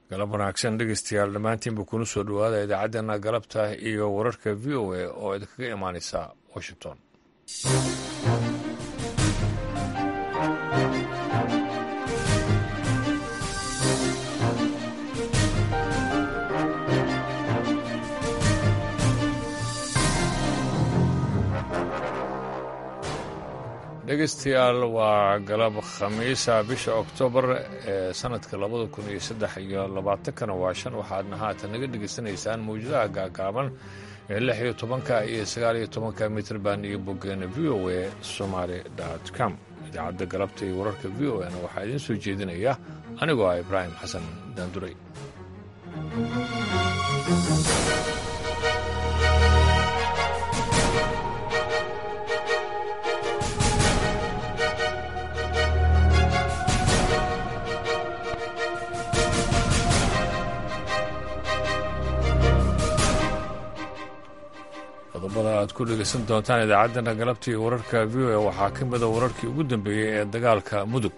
galab wanaagsan dhegeystayaal dhammaantiinba kuna soo dhowaada idaacaddeenna galabta iyo wararka v o a oo idinkaga imaaneysa washington dhegeystayaal waa galab khamiisa bisha oktoobar ee sanadka labada kun iyo saddex iyo labaatankana waa shan waxaadna haatan naga dhegeysanaysaan mawjadaha gaagaaban ee lix iyo tobanka iyo sagaal iyo tobanka mitrband iyo boggeena v o a somaali com idaacadda galabta iyo wararka v o na waxaa idiin soo jeedinaya anigoo ah ibraahim xasan daanduray qodobada aad ku dhegeysan doontaan idaacaddana galabta iyo wararka v o a waxaa ka mida wararkii ugu dambeeyey ee dagaalka mudug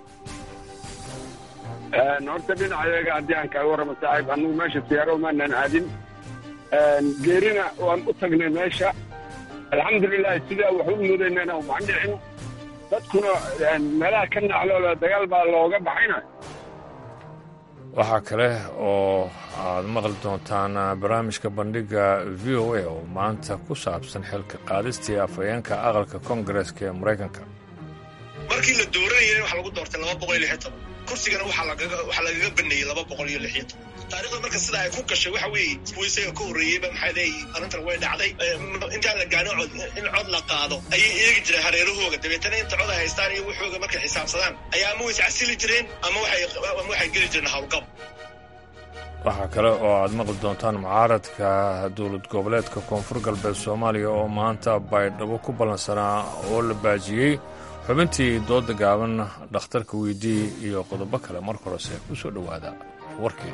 horta dhinacayaga haddii aan kaaga warramo saaxiib annugu meesha siyaaro maanan aadin geerina waan u tagnay meesha alxamdulilahi sidaa wax u mudaynana umaan dhicin dadkuna meelaha ka nacloola dagaal baa looga baxayna waxaa kale oo aad maqli doontaan barnaamijka bandhiga v o a oo maanta ku saabsan xilka qaadistii afhayeenka aqalka koongareeska ee maraykanka markii la dooranayana waxaa lagu doortay laba boqol iyo lix iyo toban kursigana waxaa lagaga baneeyey laba boqol iyo lix iyo toban taarikhda marka sidaa ay ku gashay waxa weeye kuwii isaga ka horreeyeyba maxaa leeyihi arrintan way dhacday intaan la gaarin cod in cod la qaado ayay eegi jireen hareerahooga dabeetana inta cod ay haystaan iyo waxooga markay xisaabsadaan ayaa ama ways casili jireen ama waxay geli jireen howlgab waxaa kale oo aad maqli doontaan mucaaradka dowlad goboleedka koonfur galbeed soomaaliya oo maanta baydhabo ku ballansanaa oo la baajiyey xubintii dooda gaaban dhakhtarka weydii iyo qodobo kale mar horese ku soo dhowaada warkii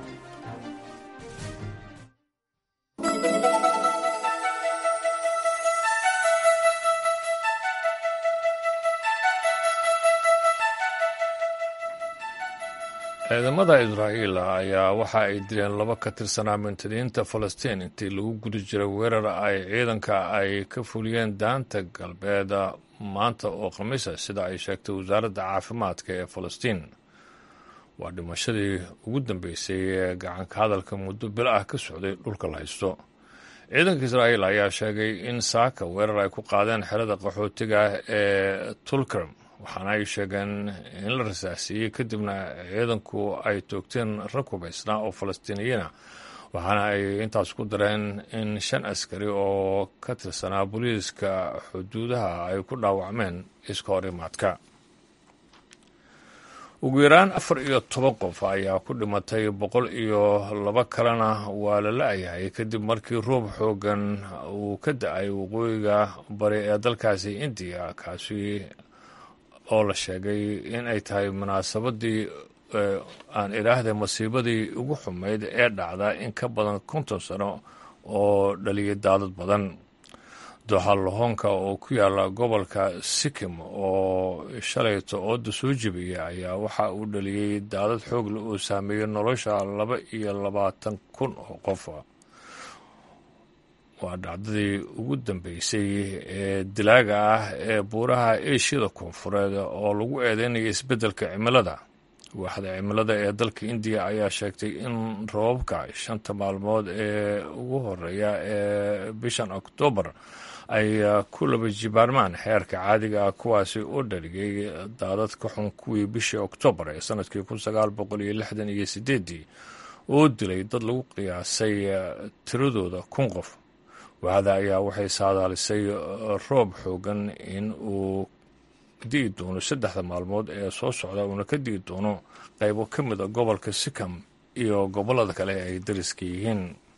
ciidamada israa'iil ayaa waxa ay dileen laba ka tirsanaa mintadiinta falastiin intii lagu guda jiray weerar ay ciidanka ay ka fuliyeen daanta galbeed maanta oo khamiisa sida ay sheegtay wasaaradda caafimaadka ee falastiin waa dhimashadii ugu dambeysay ee gacanka hadalka muddo bil ah ka socday dhulka la haysto ciidanka israa'iil ayaa sheegay in saaka weerar ay ku qaadeen xerada qaxootiga ee tulkarm waxaana ay sheegeen in la rasaasiiyey kadibna ciidanku ay toogteen rag hubaysnaa oo falastiiniyiina waxaana ay intaas ku dareen in shan askari oo ka tirsanaa booliiska xuduudaha ay ku dhaawacmeen iska hor imaadka ugu yaraan afar iyo toban qof ayaa ku dhimatay boqol iyo laba kalena waa la la-yahay kadib markii roob xoogan uu ka da-ay waqooyiga bari ee dalkaasi indiya kaasi oo la sheegay in ay tahay munaasabadii aan idhaahda masiibadii ugu xumayd ee dhacda in ka badan konton sano oo dhaliyay daadad badan dooxa lahoonka oo ku yaala gobolka sikim oo shalayto ooda soo jebiyay ayaa waxa uu dhaliyey daadad xoogle oo saameeyey nolosha laba iyo labaatan kun oo qof waa dhacdadii ugu dambeysay ee dilaaga ah ee buuraha eeshiyada koonfureed oo lagu eedeynaya isbeddelka cimilada waaxda cimilada ee dalka indiya ayaa sheegtay in roobabka shanta maalmood ee ugu horeeya ee bishan oktoobar ay ku laba jibaarmaan xeerka caadiga ah kuwaasi oo dhaliyey daadad ka xun kuwii bishii oktoobar ee sanadkii kun sagaal boqol iyo lixdan iyo sideedii oo dilay dad lagu qiyaasay tiradooda kun qof waaxda ayaa waxay saadaalisay roob xoogan in uu di'i doono saddexda maalmood ee soo socda uuna ka di'i doono qaybo ka mid a gobolka sikam iyo gobollada kale ee ay dariska yihiin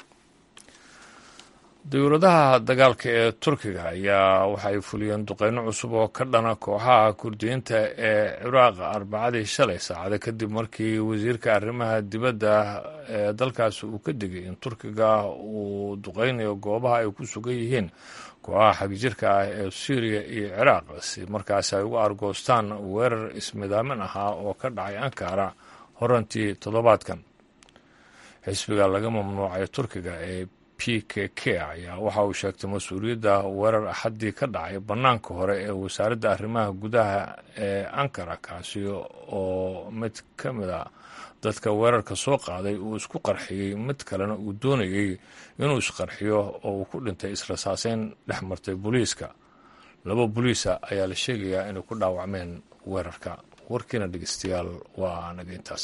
dowladaha dagaalka ee turkiga ayaa waxay fuliyeen duqeyno cusub oo ka dhana kooxaha kurdiyiinta ee ciraaq arbacadii shalay saacada kadib markii wasiirka arrimaha dibadda ee dalkaasi uu ka digay in turkiga uu duqeynayo goobaha ay ku sugan yihiin kooxaha xagjirka ah ee suuriya iyo ciraaq si markaasi ay uga argoostaan weerar ismidaamin ahaa oo ka dhacay ankara horantii toddobaadkan xisbiga laga mamnuucay turkiga ee p k k ayaa waxa uu sheegtay mas-uuliyadda weerar axaddii ka dhacay bannaanka hore ee wasaaradda arrimaha gudaha ee ankara kaasi oo mid ka mid a dadka weerarka soo qaaday uu isku qarxiyey mid kalena uu doonayey inuu isqarxiyo oo uu ku dhintay israsaaseyn dhex martay booliiska laba boliisa ayaa la sheegayaa inay ku dhaawacmeen weerarka warkiina dhegeystayaal waa naga intaas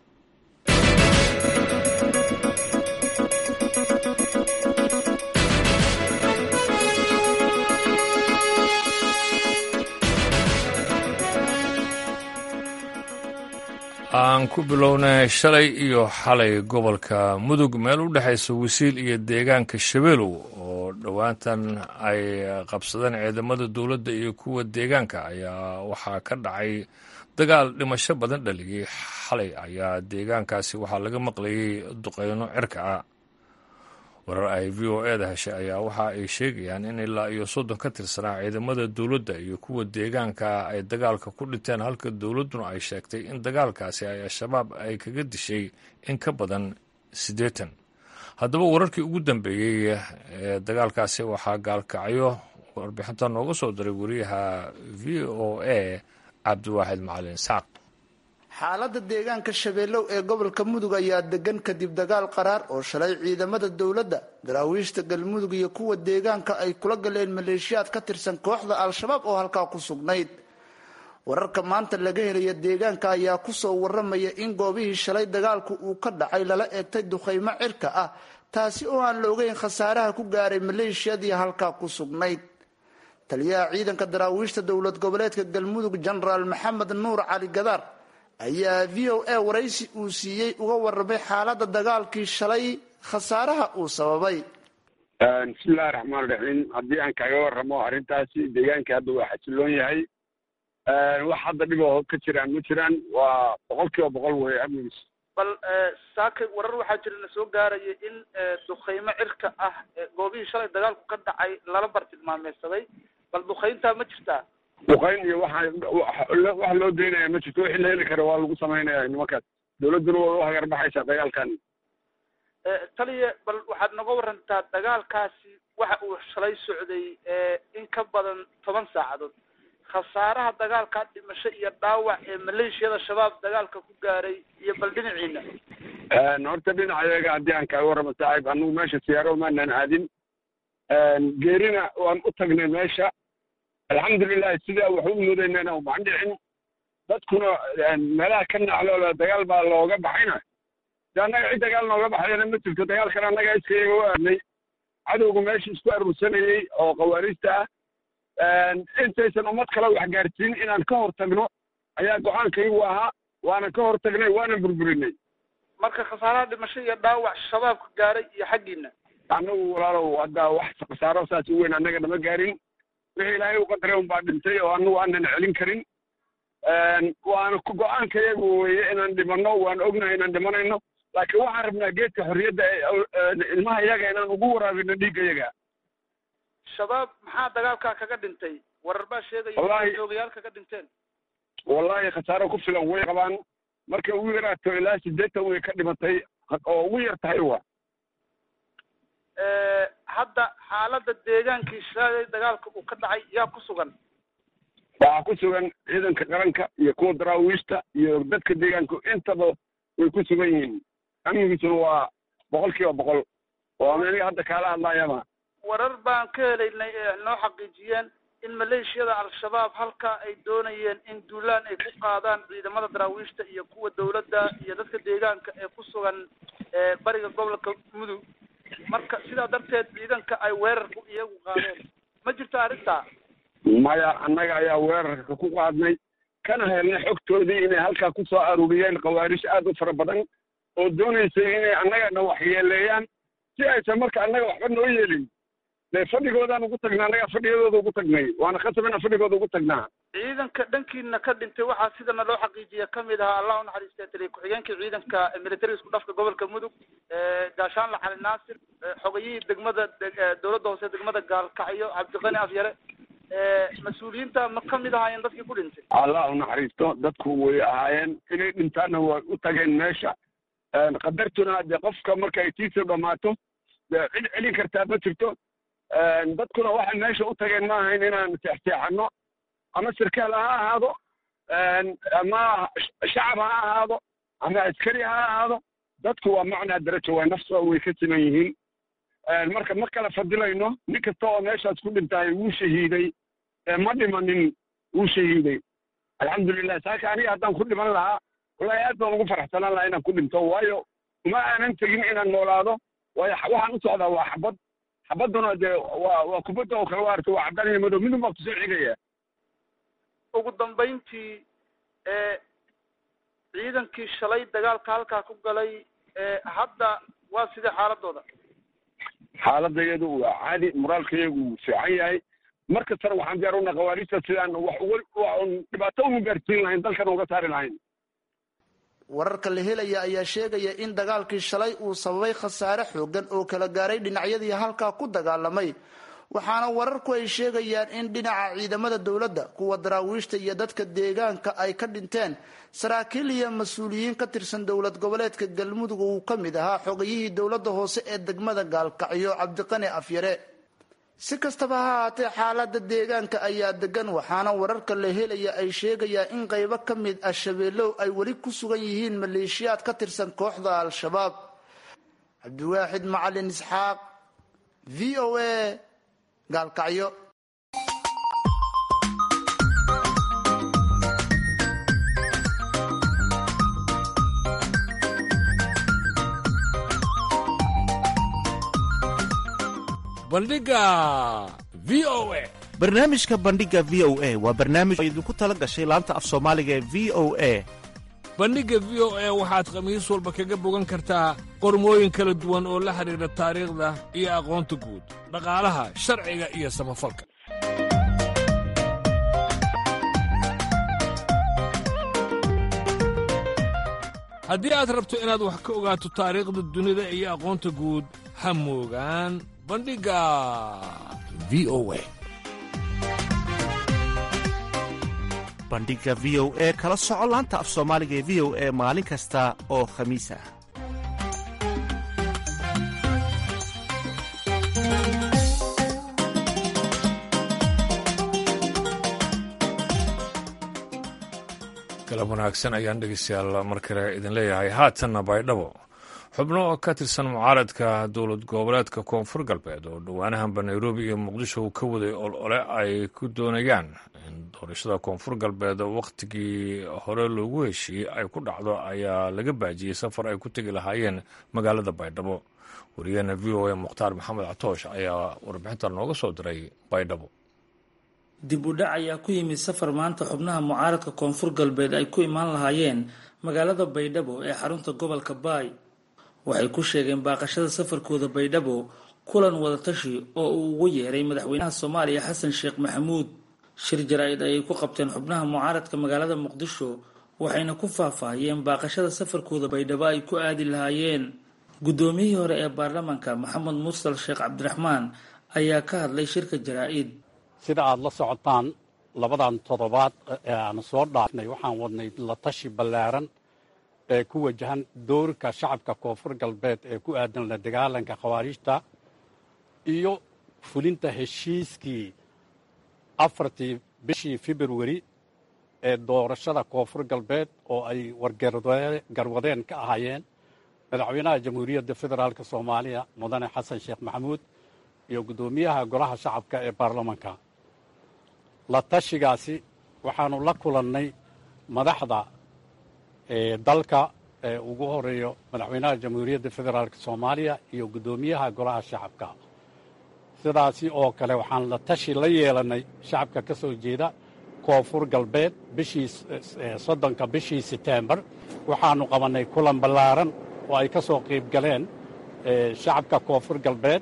aan ku bilownay shalay iyo xalay gobolka mudug meel u dhexaysa wasiil iyo deegaanka shabeelow oo dhowaantan ay qabsadeen ciidamada dowladda iyo kuwa deegaanka ayaa waxaa ka dhacay dagaal dhimasho badan dhaliyey xalay ayaa deegaankaasi waxaa laga maqlayay duqeyno cirka ah warar ay v o e da heshay ayaa waxa ay sheegayaan in ilaa iyo soddon ka tirsanaa ciidamada dowladda iyo kuwa deegaanka ay dagaalka ku dhinteen halka dowladduna ay sheegtay in dagaalkaasi ay al-shabaab ay kaga dishay in ka badan siddeetan haddaba wararkii ugu dambeeyey ee dagaalkaasi waxaa gaalkacyo warbixinta nooga soo diray wariyaha v o a cabdiwaaxid macalin sacq xaaladda deegaanka shabeellow ee gobolka mudug ayaa degan kadib dagaal qaraar oo shalay ciidamada dowladda daraawiishta galmudug iyo kuwa deegaanka ay kula galeen maleeshiyaad ka tirsan kooxda al-shabaab oo halkaa ku sugnayd wararka maanta laga helaya deegaanka ayaa kusoo waramaya in goobihii shalay dagaalku uu ka dhacay lala eegtay duqaymo cirka ah taasi oo aan la ogeyn khasaaraha ku gaaray maleeshiyadii halkaa ku sugnayd taliyaha ciidanka daraawiishta dowlad goboleedka galmudug jenaraal maxamed nuur cali gadaar ayaa v o a waraysi uu siiyey uga warramay xaaladda dagaalkii shalay khasaaraha uu sababay bismillahi raxmaan raxiim haddii aan kaaga warramo arrintaasi deegaankii hadda waa xasiloon yahay wax hadda dhiboo ka jiraan ma jiraan waa boqol kiiba boqol wey amnigiis bal saakay warar waxaa jira na soo gaaraya in duqaymo cirka ah goobihii shalay dagaalku ka dhacay lala bartilmaameysaday bal duqayntaa ma jirtaa duqayn iyo waxa wax loo daynaya ma jirto wixii la heli kara waa lagu samaynaya nimankaas dowladduna waa u hagarbaxaysaa dagaalkan taliya bal waxaad noga warantaa dagaalkaasi waxa uu shalay socday in ka badan toban saacadood khasaaraha dagaalkaa dhimasho iyo dhaawac ee maleeshiyada shabaab dagaalka ku gaaray iyo bal dhinaciina horta dhinacayaga haddii aan kaaga warramo saaxiib anigu meesha siyaaro maanan aadin geerina waan u tagnay meesha alxamdulilahi sidaa wax u moodaynana umaan dhicin dadkuna meelaha ka nacloola dagaal baa looga baxayna de annaga cid dagaal nooga baxdayna ma jirto dagaalkan annaga iskayaga u aadnay cadowga meesha isku aruursanayey oo khawaariista ah intaysan ummad kale wax gaarsiin inaan ka hor tagno ayaa go-aankaygu ahaa waana ka hor tagnay waana burburinay marka khasaaraha dhimasho iyo dhaawac shabaabka gaaray iyo xaggiina annagu walaalow hadda wax khasaaro saas u weyn annaga nama gaarin wixii ilaahay u qadaray un baa dhintay oo annagu aanan celin karin waana go-aankayagu weye inaan dhimanno waan ognahay inaan dhimanayno laakiin waxaan rabnaa geedka xorriyadda ilmaha yaga inaan ugu waraabino dhiigga yaga shabaab maxaa dagaalkaa kaga dhintay warar baa sheegaya joogayaal kaga dhinteen wallahi khasaaro ku filan way qabaan markay ugu yaraato ilaa siddeetan way ka dhimatay oo ugu yar tahay wa hadda xaaladda deegaankii shalay dagaalka uu ka dhacay yaa ku sugan waxaa ku sugan ciidanka qaranka iyo kuwa daraawiishta iyo dadka deegaanku intaba way ku sugan yihiin amnigiisuna waa boqol kiiba boqol oo aniga hadda kaala hadlaayama warar baan ka helaynay ee noo xaqiijiyeen in maleeshiyada al-shabaab halka ay doonayeen in duulaan ay ku qaadaan ciidamada daraawiishta iyo kuwa dowladda iyo dadka deegaanka ee ku sugan bariga gobolka mudug marka sidaa darteed ciidanka ay weerarku iyagu qaadeen ma jirto arrintaa maya annaga ayaa weerarka ku qaadnay kana helnay xogtoodii inay halkaa ku soo aruuriyeen khawaarish aad u fara badan oo doonaysay inay annagana waxyeeleeyaan si aysan marka annaga waxba noo yeelin dee fadhigoodaan ugu tagnaa annagaa fadhiyadooda ugu tagnay waana khasab inaan fadhigooda ugu tagnaa ciidanka dhankiina ka dhintay waxaa sidana loo xaqiijiya kamid ahaa allah unaxariistay taliya ku-xigeenkii ciidanka military isku dhafka gobolka mudug gaashaanla cali naasir xogayihii degmada dowladda hoose degmada gaalkacyo cabdiqani afyare mas-uuliyiinta ma kamid ahaayeen dadkii ku dhintay allah unaxariisto dadku way ahaayeen inay dhintaanna way u tageen meesha qadartuna dee qofka markay tiisa dhammaato dee cid celin kartaa ma jirto dadkuna waxay meesha u tageen ma ahayn inaan seexseexanno ama sarkaal ha ahaado ama shacab ha ahaado ama askari ha ahaado dadku waa macnaa darajo waa nafsa way ka siman yihiin marka ma kala fadilayno nin kasta oo meeshaas ku dhintaay wuu shahiiday ma dhimanin wuu shahiiday alxamdulilah saaka aniga haddaan ku dhiman lahaa wallahi aad baan ugu faraxsanaan lahaa inaan ku dhinto waayo uma aanan tegin inaan noolaado waayo waxaan u socdaa waa xabad xabadduna dee waa waa kubadda oo kale waa arta waa caddaan iyo madow midun baa kusoo xigaya ugu dambayntii ee ciidankii shalay dagaalka halkaa ku galay ee hadda waa sidee xaaladooda xaaladayadu waa caadi moraalkayagu wuu fiican yahay mar kastana waxaan diyaar una khawaariijta sidaan wax uga dhibaato ugu gaarsiin lahayn dalkan uga saari lahayn wararka la helaya ayaa sheegaya in dagaalkii shalay uu sababay khasaare xoogan oo kala gaaray dhinacyadii halkaa ku dagaalamay waxaana wararku ay sheegayaan in dhinaca ciidamada dowladda kuwa daraawiishta iyo dadka deegaanka ay ka dhinteen saraakiil iyo mas-uuliyiin ka tirsan dowlad goboleedka galmudug uu ka mid ahaa xogayihii dowladda hoose ee degmada gaalkacyo cabdiqani afyare si kastaba ha haatee xaalada deegaanka ayaa degan waxaana wararka la helaya ay sheegayaan in qaybo ka mid ah shabeellow ay weli ku sugan yihiin maleeshiyaad ka tirsan kooxda al-shabaab cabdiwaaxid macalin isxaaq v o a gaalkacyo bandhiga v o a barnaamijka bandhiga v o a waa barnaamij oo idinku tala gashay laanta af soomaaliga ee v o a bandhigga v o a waxaad khamiis walba kaga bogan kartaa qormooyin kala duwan oo la xidhiidha taariikhda iyo aqoonta guud dhaqaalaha sharciga iyo samafalka haddii aad rabto inaad wax ka ogaato taariikhda dunida iyo aqoonta guud ha moogaan bandhigga v o a bandhiga v o e kala soco laanta af soomaaliga ee v o e maalin kasta oo khamiis ah galab wanaagsan ayaan dhegeystayaal mar kale idin leeyahay haatanna baydhabo xubno oo ka tirsan mucaaradka dowlad goboleedka koonfur galbeed oo dhowaanahanba nairobi iyo muqdisho uu ka waday olole ay ku doonayaan in doorashada koonfur galbeed wakhtigii hore loogu heshiiyey ay ku dhacdo ayaa laga baajiyey safar ay ku tegi lahaayeen magaalada baydhabo wariyaheena v o a mukhtaar maxamed catoosh ayaa warbixintan nooga soo diray baydhabo dib u dhac ayaa ku yimid safar maanta xubnaha mucaaradka koonfur galbeed ay ku imaan lahaayeen magaalada baydhabo ee xarunta gobolka baay waxay ku sheegeen baaqashada safarkooda baydhabo kulan wadatashi oo uu ugu yeeray madaxweynaha soomaaliya xasan sheekh maxamuud shir jaraa-id ayay ku qabteen xubnaha mucaaradka magaalada muqdisho waxayna ku faahfaahiyeen baaqashada safarkooda baydhabo ay ku aadi lahaayeen guddoomiyihii hore ee baarlamaanka maxamed mursal sheekh cabdiraxmaan ayaa ka hadlay shirka jaraa-id sida aada la socotaan labadan toddobaad ee aan soo dhaafnay waxaan wadnay la tashi ballaaran ee ku wajahan doorka shacabka koonfur galbeed ee ku aadan la dagaalanka khawaariijta iyo fulinta heshiiskii afartii bishii februari ee doorashada koonfur galbeed oo ay wargarwadeen ka ahaayeen madaxweynaha jamhuuriyadda federaalk soomaaliya mudane xasan sheekh maxamuud iyo guddoomiyaha golaha shacabka ee baarlamanka la tashigaasi waxaanu la kulannay madaxda dalka ee ugu horeeyo madaxweynaha jamhuuriyadda federaalk soomaaliya iyo guddoomiyaha golaha shacabka sidaasi oo kale waxaan la tashi la yeelannay shacabka ka soo jeeda koonfur galbeed bishii soddonka bishii setembar waxaanu qabannay kulan ballaaran oo ay ka soo qayb galeen shacabka koonfur galbeed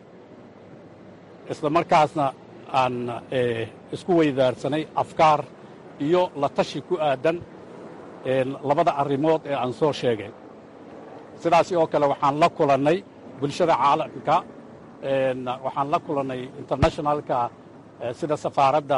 isla markaasna aan isku weydaarsanay afkaar iyo la tashi ku aadan labada arrimood ee aan soo sheegay sidaasi oo kale waxaan la kulannay bulshada caalamka waxaan la kulannay internationalka sida safaaradda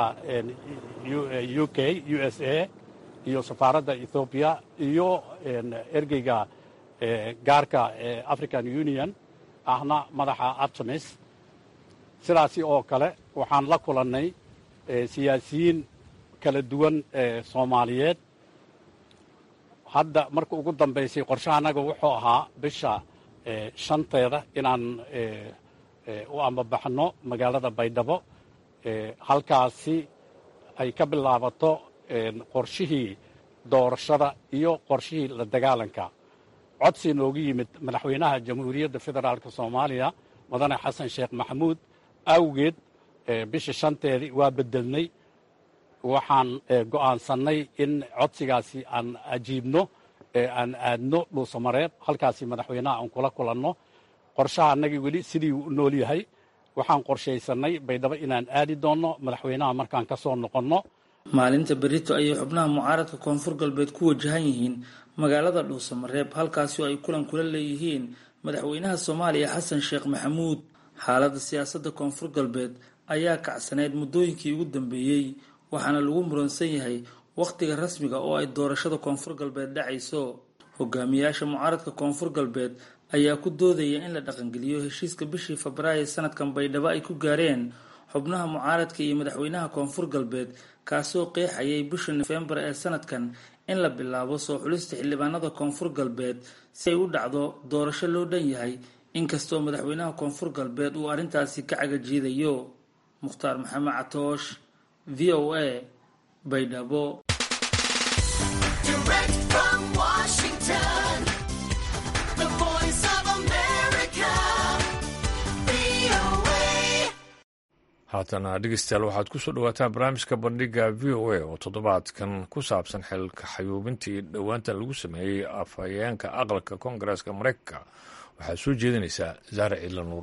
u k u s a iyo safaaradda ethoobiya iyo ergeyga gaarka african union ahna madaxa artemis sidaasi oo kale waxaan la kulannay siyaasiyiin kala duwan soomaaliyeed hadda marka ugu dambaysay qorshahannaga wuxuu ahaa bisha shanteeda inaan u ambabaxno magaalada baydhabo halkaasi ay ka bilaabato qorshihii doorashada iyo qorshihii la dagaalanka codsi noogu yimid madaxweynaha jamhuuriyadda federaalk soomaaliya mudane xasan sheekh maxamuud awgeed bisha shanteedii waa bedelnay waxaan go'aansannay in codsigaasi aan ajiibno aan aadno dhuusamareeb halkaasi madaxweynaha aan kula kulanno qorshaha annagii weli sidii u nool yahay waxaan qorshaysannay baydhabo inaan aadi doonno madaxweynaha markaan ka soo noqonno maalinta berito ayay xubnaha mucaaradka koonfur galbeed ku wajahan yihiin magaalada dhuusamareeb halkaasi oo ay kulan kula leeyihiin madaxweynaha soomaaliya xasan sheekh maxamuud xaaladda siyaasadda koonfur galbeed ayaa kacsaneyd muddooyinkii ugu dambeeyey waxaana lagu muransan yahay wakhtiga rasmiga oo ay doorashada koonfur galbeed dhacayso hogaamiyaasha mucaaradka koonfur galbeed ayaa ku doodaya in la dhaqangeliyo heshiiska bishii febraayo sanadkan baydhabo ay ku gaareen xubnaha mucaaradka iyo madaxweynaha koonfur galbeed kaasoo qeexayay bisha nofembar ee sanadkan in la bilaabo soo xulista xildhibaanada koonfur galbeed si ay u dhacdo doorasho loo dhan yahay inkastoo madaxweynaha koonfur galbeed uu arrintaasi ka cagajiidayo mukhtaar maxamed catoosh v o a baydhabo haatana dhegeystayaal waxaad ku soo dhawaataan barnaamijka bandhiga v o a oo toddobaadkan ku saabsan xilka xayuubintii dhowaanta lagu sameeyey afhayeenka aqalka koongareeska mareykanka waxaa soo jeedinaysaa zaare ciidla nuur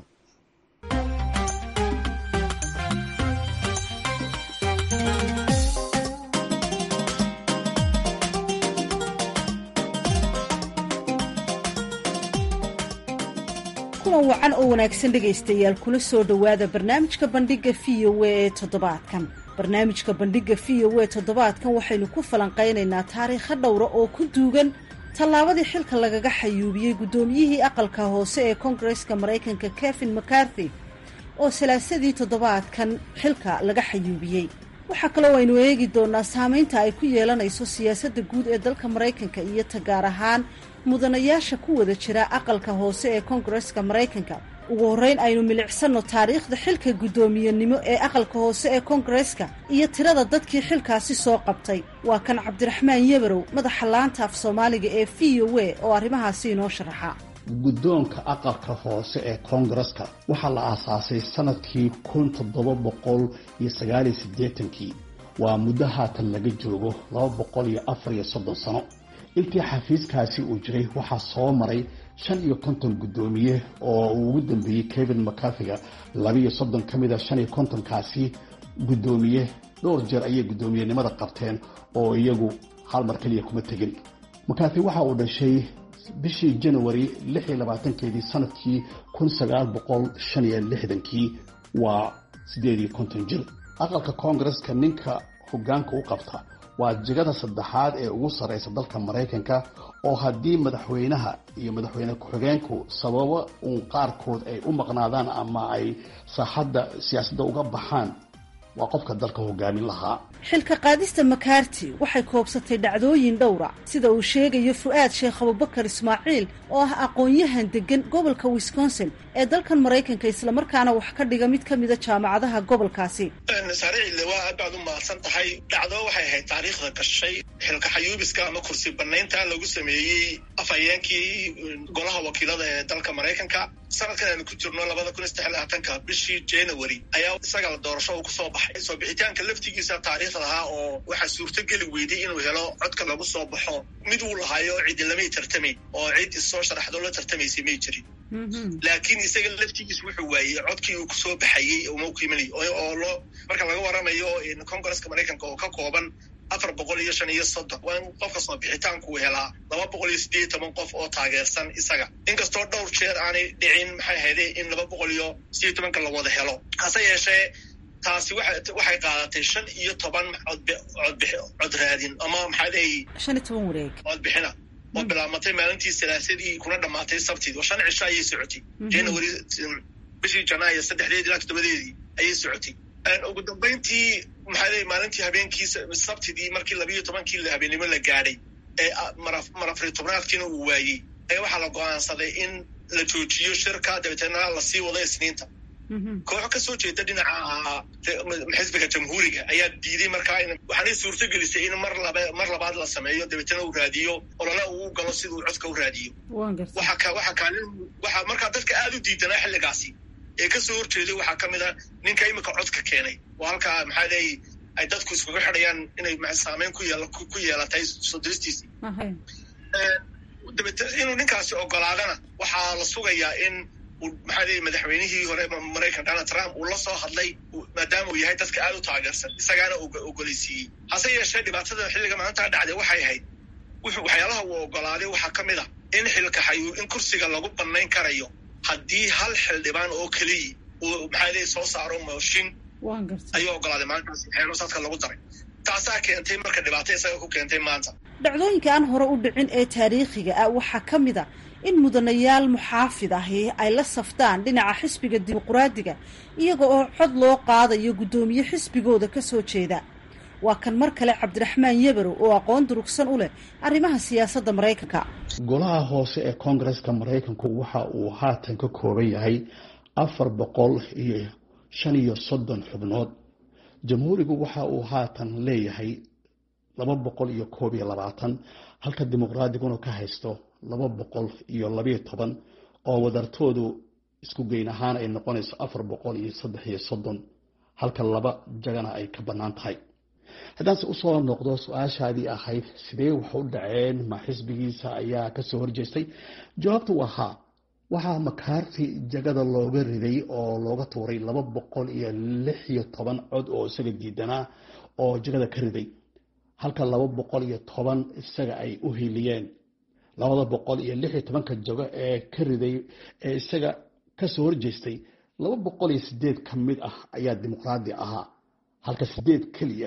kulan wacan oo wanaagsan dhegaystayaal kula soo dhowaada barnaamijka bandhiga v o a ee toddobaadkan barnaamijka bandhiga v o a toddobaadkan waxaynu ku falanqaynaynaa taariikho dhowra oo ku duugan tallaabadii xilka lagaga xayuubiyey guddoomiyihii aqalka hoose ee koongareska maraykanka kevin mccarthy oo salaasadii toddobaadkan xilka laga xayuubiyey waxaa kaloo aynu eegi doonaa saamaynta ay ku yeelanayso siyaasadda guud ee dalka maraykanka iyo ta gaar ahaan mudanayaasha ku wada jira aqalka hoose ee koongareska maraykanka ugu horreyn aynu milicsanno taariikhda xilka guddoomiyenimo ee aqalka hoose ee koongareska iyo tirada dadkii xilkaasi soo qabtay waa kan cabdiraxmaan yebarow madaxa laanta af soomaaliga ee v o a oo arrimahaasi inoo sharaxa guddoonka aqalka hoose ee koongareska waxaa la aasaasay sanadkii kun toddoba boqol iyo sagaaliyo siddeetankii waa muddo haatan laga joogo laba boqol iyo afar iyo soddon sano intii xafiiskaasi uu jiray waxaa soo maray shan iyo konton guddoomiye oo uu ugu dambeeyey kevin mcarthiga labiiyo soddon ka mid a shan iyo kontonkaasi guddoomiye dhowr jeer ayay guddoomiyenimada qabteen oo iyagu hal mar keliya kuma tegin mcarthy waxa uu dhashay bishii janawari lix iyo labaatankeedii sanadkii kun sagaal boqol shan iyo lixdankii waa siddeed iyo konton jir aqalka koongareska ninka hoggaanka u qabta waa jegada saddexaad ee ugu sarreysa dalka maraykanka oo haddii madaxweynaha iyo madaxweyne ku-xigeenku sababo uun qaarkood ay u maqnaadaan ama ay saaxadda siyaasadda uga baxaan waa qofka dalka hogaamin lahaa xilka qaadista makaarti waxay koobsatay dhacdooyin dhowra sida uu sheegayo fu-aad sheekh abubakar ismaaciil oo ah aqoon-yahan degan gobolka wisconsin ee dalkan maraykanka islamarkaana wax ka dhiga mid ka mida jaamacadaha gobolkaasi saaricille waa aad baad u mahadsan tahay dhacdo waxay ahayd taariikhda gashay xilka xayuubiska ama kursi banaynta lagu sameeyey afhayeenkii golaha wakiilada ee dalka maraykanka sanadkan aanu ku jirno labada kun iyo saddex labaatanka bishii january ayaa isaga la doorasho uu kusoo baxay soo bixitaanka laftigiisa taariikhda ahaa oo waxaa suurtogeli weyday inuu helo codka lagu soo baxo mid uu lahaayo cidi lamay tartamayn oo cid issoo sharaxdo la tartamaysay may jirin laakiin isaga laftigiis wuxuu waayey codkii uu kusoo baxayey uma ku imanay oo loo marka laga waramayo congresska maraykanka oo ka kooban afar boqol iyo shan iyo soddon waa in qofka soo bixitaanku helaa laba boqol iyo siddeed iyo toban qof oo taageersan isaga inkastoo dhowr jeer aanay dhicin maxay ahayde in laba boqol iyo siddeed iyo tobanka la wada helo hase yeeshee taasi waxay qaadatay shan iyo toban codcod raadin ama maxaa leeyi shan iyo toban wareeg codbixina oo bilaabmatay maalintii salaasadii kuna dhammaatay sabtid oo shan cisho ayay socotay january bishii janaayo saddexdeedii ilaa toddobadeedii ayay socotay ugu dambayntii maxaa ley maalintii habeenkii sabtidii markii labiiyo tobankii habeennimo la gaadhay ee marafri tobnaadkiina uu waayey ee waxaa la go-aansaday in la joojiyo shirka dabeeteenna lasii wado isniinta kooxo ka soo jeeda dhinaca xisbiga jamhuuriga ayaa diiday markaa waxaanay suurto gelisay in mar laba mar labaad la sameeyo dabeetana uu raadiyo olole uu galo siduu codka u raadiyo waxa kaalin waxaa markaa dadka aada u diidanaa xilligaasi ee kasoo horjeeday waxaa ka mid a ninka imika codka keenay oo halkaa maxaa leey ay dadku iskuga xidhayaan inay saameyn ku yeel ku yeelatay soo diristiisii dabeete inuu ninkaasi ogolaadana waxaa la sugayaa in maxaa leey madaxweynihii hore maraykan donald trump uu la soo hadlay maadaama uu yahay dadka aada u taageersan isagaana ogoleysiiyey hase yeeshee dhibaatada xilliga maalintaa dhacday waxay ahayd waxyaalaha uu ogolaaday waxaa ka mid a in xilkaxayu in kursiga lagu banayn karayo haddii hal xildhibaan oo keliya uu maxaa leey soo saaro mooshin ayuu ogolaaday maalintaas xeerosadka lagu daray taasaa keentay marka dhibaato isaga ku keentay maanta dhacdooyinka aan hore u dhicin ee taariikhiga ah waxaa ka mid a in mudanayaal muxaafid ahi ay la saftaan dhinaca xisbiga dimuquraadiga iyaga oo cod loo qaadayo guddoomiye xisbigooda ka soo jeeda waa kan mar kale cabdiraxmaan yebarow oo aqoon durugsan u leh arrimaha siyaasadda maraykanka golaha hoose ee koongareska maraykanku waxa uu haatan ka kooban yahay afar boqol iyo shan iyo soddon xubnood jamhuurigu waxa uu haatan leeyahay laba boqol iyo koob iyo labaatan halka dimuqraadiguna ka haysto laba boqol iyo labayo toban oo wadartoodu isku geyn ahaan ay noqonayso afar boqol iyo saddex iyo soddon halka laba jagana ay ka bannaan tahay haddaanse usoo noqdo su-aashaadii ahayd sidee wax u dhaceen ma xisbigiisa ayaa kasoo horjeestay jawaabtu waa haa waxaa makaarti jagada looga riday oo looga tuuray laba boqol iyo lix iyo toban cod oo isaga diidanaa oo jagada ka riday halka laba boqol iyo toban isaga ay u hiliyeen labada boqol iyo lix iyo tobanka jago ee ka riday ee isaga kasoo horjeestay laba boqol iyo sideed ka mid ah ayaa dimuqraadi ahaa halka sideed keliya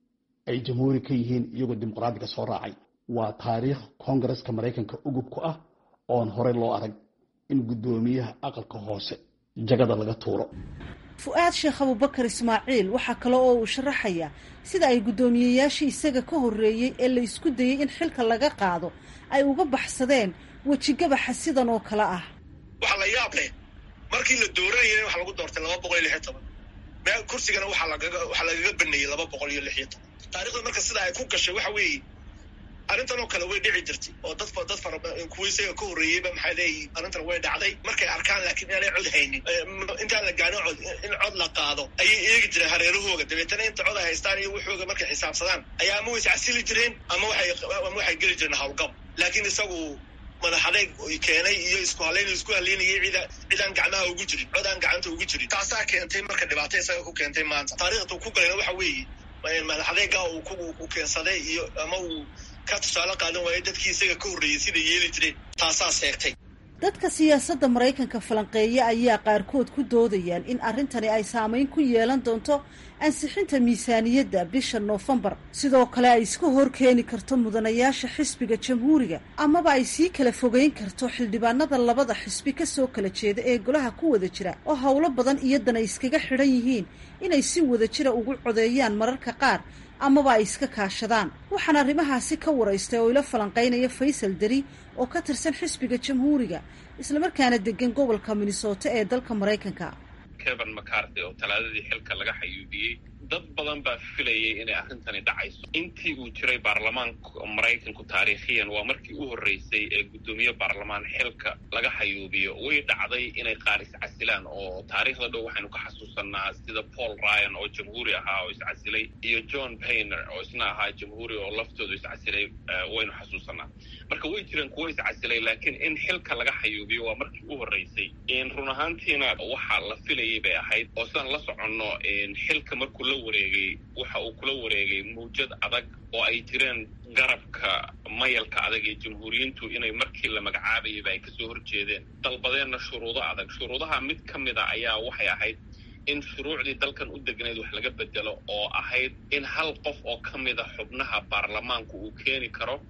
ay jamhuuri ka yihiin iyagoo dimuqraadiga soo raacay waa taariikh koongareska maraykanka ugub ku ah oon horey loo arag in guddoomiyaha aqalka hoose jagada laga tuuro fu-aad sheekh abubakar ismaaciil waxaa kale oo uu sharaxayaa sida ay guddoomiyeyaashii isaga ka horreeyey ee la isku dayey in xilka laga qaado ay uga baxsadeen wejigabaxa sidan oo kale ah waxaa la yaab leh markii la dooranayay waxa lagu doortay laba boqol iyo lix iyo toban meel kursigana waxaa lagaga waxaa lagaga baneeyey laba boqol iyo lix iyo toban taarikhda marka sida ay ku gashay waxa weeye arrintan oo kale way dhici jirtay oo dad dad fara kuwa isaga ka horreeyeyba maxaa leeyihin arrintan way dhacday markay arkaan laakiin inaanay cod haynin intaan la gaarin cod in cod la qaado ayay eegi jireen hareerahooga dabeetana inta cod ay haystaan iyo waxooga markay xisaabsadaan ayaa ama way iscasili jireen ama waxay ama waxay geli jireen howlgab laakiin isagu madaxadeeg keenay iyo isku halayn isku halaynayay cida cidaan gacmaha ugu jirin cod aan gacanta ugu jirin taasaa keentay marka dhibaato isaga ku keentay maanta taariikhda ku galayna waxa weeye madaxadeega uu ku keensaday iyo ama uu ka tusaale qaadan waayo dadkii isaga ka horreeyey sida yeeli jireen taasaa seegtay dadka siyaasadda maraykanka falanqeeya ayaa qaarkood ku doodayaan in arrintani ay saameyn ku yeelan doonto ansixinta miisaaniyadda bisha noofembar sidoo kale ay iska hor keeni karto mudanayaasha xisbiga jamhuuriga amaba ay sii kala fogeyn karto xildhibaanada labada xisbi kasoo kala jeeda ee golaha ku wada jira oo howlo badan iyadana iskaga xidhan yihiin inay si wada jira ugu codeeyaan mararka qaar amaba ay iska kaashadaan waxaan arrimahaasi ka waraystay oo ila falanqaynaya faysal deri oo ka tirsan xisbiga jamhuuriga islamarkaana degan gobolka minnesota ee dalka maraykanka kevan macarthy oo talaadadii xilka laga xayuubiyey dad badan baa filayay inay arrintani dhacayso intii uu jiray baarlamaanka maraykanku taariikhiyan waa markii u horreysay ee guddoomiye baarlamaan xilka laga xayuubiyo way dhacday inay qaar iscasilaan oo taariikhda dhow waxaynu ka xasuusanaa sida paul ryan oo jamhuuri ahaa oo iscasilay iyo john payner oo isna ahaa jamhuuri oo laftoodu iscasilay waynu xasuusanaa marka way jireen kuwo iscasilay laakiin in xilka laga xayuubiyo waa markii u horreysay run ahaantiina waxa la filayay bay ahayd oo sidaan la soconno xilka markuu la wareegay waxa uu kula wareegay mawjad adag oo ay jireen garabka mayalka adag ee jamhuuriyiintu inay markii la magacaabayaba ay kasoo horjeedeen dalbadeenna shuruudo adag shuruudaha mid ka mid a ayaa waxay ahayd in shuruucdii dalkan u degnayd wax laga bedelo oo ahayd in hal qof oo ka mid a xubnaha baarlamaanku uu keeni karo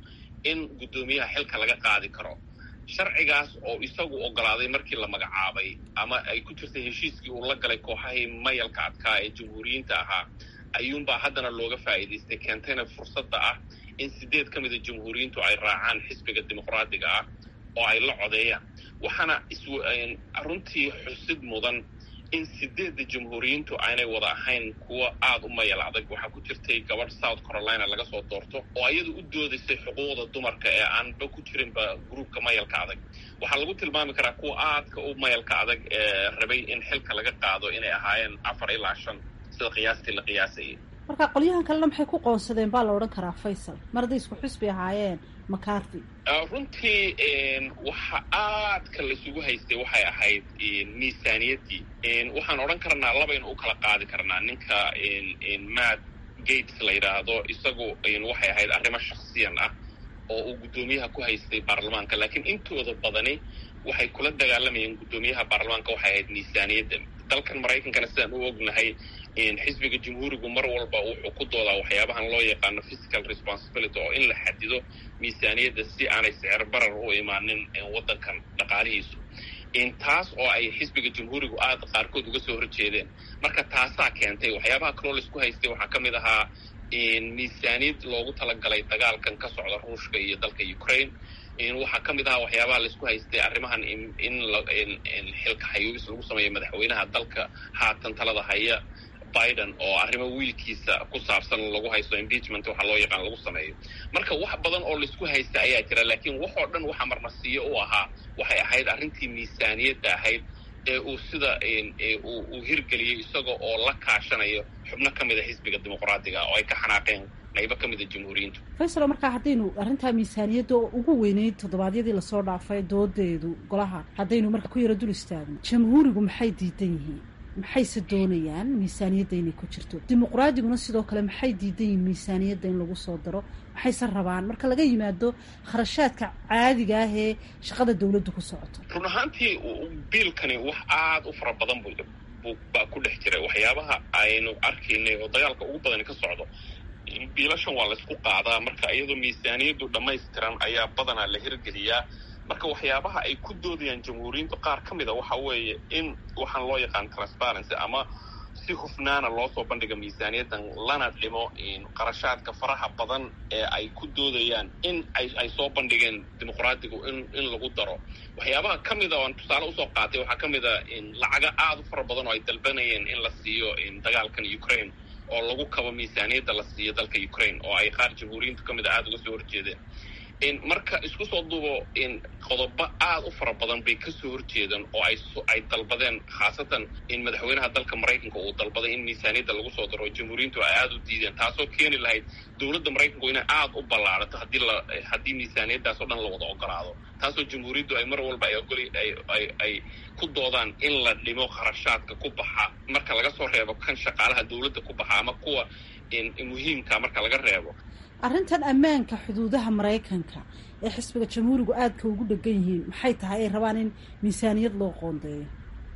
in guddoomiyaha xilka laga qaadi karo sharcigaas oo isagu ogolaaday markii la magacaabay ama ay ku jirtay heshiiskii uu la galay kooxahii mayalka adkaa ee jamhuuriyiinta ahaa ayuunbaa haddana looga faa'iidaystay keentayna fursadda ah in sideed ka mida jamhuuriyiintu ay raacaan xisbiga dimuqraadiga ah oo ay la codeeyaan waxaana runtii xusid mudan in sideedda jamhuuriyiintu aanay wada ahayn kuwa aada u mayal adag waxaa ku jirtay gabadh south carolina laga soo doorto oo iyadu u doodaysay xuquuqda dumarka ee aanba ku jirinba gruubka mayalka adag waxaa lagu tilmaami karaa kuwa aadka u mayalka adag ee rabay in xilka laga qaado inay ahaayeen afar ilaa shan sida qiyaastii la qiyaasayay marka qolyahan kalena maxay ku qoonsadeen baa la odhan karaa faysal mar hadday isku xusbi ahaayeen macarty runtii waxa aadka laisugu haystay waxay ahayd miisaaniyaddii waxaan odhan karnaa labaynu u kala qaadi karnaa ninka matt gates la yidhaahdo isagu waxay ahayd arrimo shaksiyan ah oo uu guddoomiyaha ku haystay baarlamaanka laakiin intooda badani waxay kula dagaalamayeen guddoomiyaha baarlamaanka waxay ahayd miisaaniyadda dalkan maraykankana sidaan u ognahay xisbiga jamhuurigu mar walba wuxuu ku doodaa waxyaabahan loo yaqaano physical responsibility oo in la xadido miisaaniyadda si aanay sicir barar u imaanin waddankan dhaqaalihiisu taas oo ay xisbiga jamhuurigu aada qaarkood uga soo horjeedeen marka taasaa keentay waxyaabaha kaloo laisku haystay waxaa ka mid ahaa miisaaniyad loogu talagalay dagaalkan ka socda ruushka iyo dalka ukraine waxaa ka mid ahaa waxyaabaha laisku haystay arrimahan in xilka xayuubis lagu sameeyo madaxweynaha dalka haatan talada haya biden oo arrimo wiilkiisa ku saabsan lagu haysto impeachment waxaa loo yaqaan lagu sameeyo marka wax badan oo laisku haysta ayaa jira laakiin waxoo dhan waxaa marmarsiiyo u ahaa waxay ahayd arrintii miisaaniyadda ahayd ee uu sida uu hirgeliyey isaga oo la kaashanayo xubno ka mida xisbiga dimuqraadiga oo ay ka xanaaqeen qaybo ka mida jamhuuriyiintu faysalo markaa haddaynu arrintaa miisaaniyadda ugu weyneyd toddobaadyadii lasoo dhaafay doodeedu golaha haddaynu marka ku yaro dul istaagno jamhuurigu maxay diidan yihiin maxayse doonayaan miisaaniyadda inay ku jirto dimuqraadiguna sidoo kale maxay diidan yihiin miisaaniyadda in lagu soo daro maxayse rabaan marka laga yimaado kharashaadka caadiga ah ee shaqada dawladdu ku socoto run ahaantii biilkani wax aada u fara badan bu baa ku dhex jiray waxyaabaha aynu arkaynay oo dagaalka ugu badani ka socdo biilashan waa laysku qaadaa marka iyadoo miisaaniyaddu dhammaystiran ayaa badanaa la hirgeliyaa marka waxyaabaha ay ku doodayaan jamhuuriyiintu qaar ka mida waxa weeye in waxaan loo yaqaan transparency ama si hufnaana loo soo bandhiga miisaaniyaddan lana dhimo qarashaadka faraha badan ee ay ku doodayaan in ay soo bandhigeen dimuqraadigu in in lagu daro waxyaabaha ka mida oan tusaale usoo qaatay waxaa ka mida lacaga aada u fara badan oo ay dalbanayeen in la siiyo dagaalkan ukraine oo lagu kabo miisaaniyadda la siiyo dalka ukraine oo ay qaar jamhuuriyiintu ka mid a aada uga soo horjeedeen marka isku soo duubo qodobo aada u fara badan bay kasoo horjeedaan oo ay dalbadeen khaasatan in madaxweynaha dalka maraykanka uu dalbaday in miisaaniyadda lagu soo daro jamhuuriyiintu ay aada u diideen taasoo keeni lahayd dowladda maraykanku inay aada u ballaarato haddii la haddii miisaaniyaddaas oo dhan la wada ogolaado taasoo jamhuuriyaddu ay mar walba ay ogoli ay ay ku doodaan in la dhimo kharashaadka ku baxa marka laga soo reebo kan shaqaalaha dowladda ku baxa ama kuwa muhiimka marka laga reebo arrintan ammaanka xuduudaha maraykanka ee xisbiga jamhuurigu aadka ugu dhegan yihiin maxay tahay ay rabaan in miisaaniyad loo qoondeeyo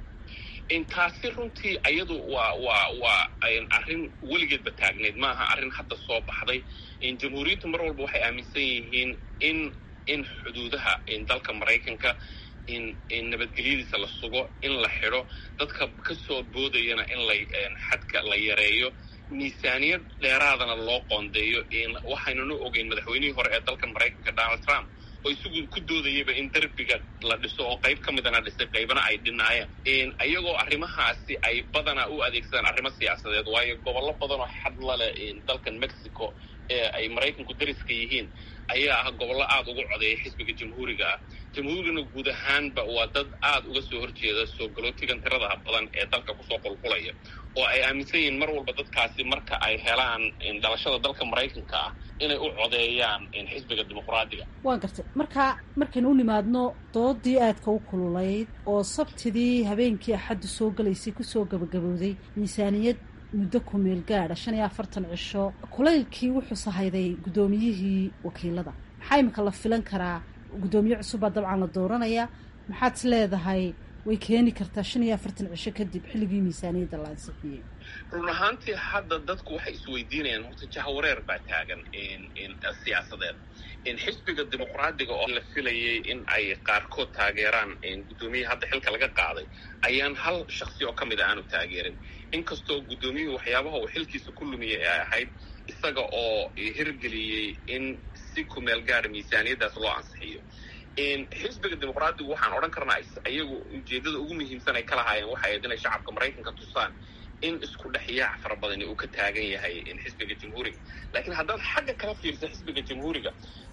taasi runtii ayadu waa waa waa arrin weligeedba taagneyd maaha arrin hadda soo baxday jamhuuriyaddu mar walba waxay aaminsan yihiin in in xuduudaha dalka maraykanka in nabadgelyadiisa la sugo in la xidho dadka kasoo boodayana in la xadka la yareeyo miisaaniyad dheeraadana loo qoondeeyo waxaynuna ogeyn madaxweynihii hore ee dalka maraykanka donald trump oo isagu ku doodayaba in derbiga la dhiso oo qayb ka midana dhisay qaybana ay dhinaayeen iyagoo arrimahaasi ay badanaa u adeegsadaan arrimo siyaasadeed waayo gobollo badan oo xadla leh dalkan mexico ee ay maraykanku dariska yihiin ayaa ah gobollo aada ugu codeeya xisbiga jamhuuriga ah jamhuurigana guud ahaanba waa dad aada uga soo horjeeda soo galootigan tiradaha badan ee dalka kusoo qulqulaya oo ay aaminsan yihiin mar walba dadkaasi marka ay helaan dhalashada dalka maraykanka ah inay u codeeyaan xisbiga dimuqraadiga waan gartay marka markaynu u nimaadno doodii aadka u kululayd oo sabtidii habeenkii axaddu soo galaysay kusoo gabagabowday miisaaniyad muddo ku meel gaadha shan iyo afartan cisho kulaylkii wuxuu sahayday guddoomiyihii wakiilada maxaa imika la filan karaa guddoomiye cusubbaa dabcan la dooranaya maxaad is leedahay way keeni kartaa shan iyo afartan cisho kadib xilligii miisaaniyadda la ansixiyey run ahaantii hadda dadku waxay isweydiinayaan horta jahawareer baa taagan siyaasadeed xisbiga dimuqraadiga oo la filayay in ay qaarkood taageeraan guddoomiyaha hadda xilka laga qaaday ayaan hal shaksi oo ka mid a aanu taageerin inkastoo guddoomiyuhu waxyaabaha uu xilkiisa ku lumiyay ay ahayd isaga oo hirgeliyey in si kumeel gaara miisaaniyaddaas loo ansixiyo xisbiga dimuqraadigu waxaan odhan karnaa iyagu ujeeddada ugu muhiimsan ay ka lahaayeen waxay ahayd inay shacabka maraykanka tusaan in isku dhexyaac fara badani uu ka taagan yahay xisbiga jamhuuriga laakiin haddaad xagga kala fiirsa xisbiga jamhuuriga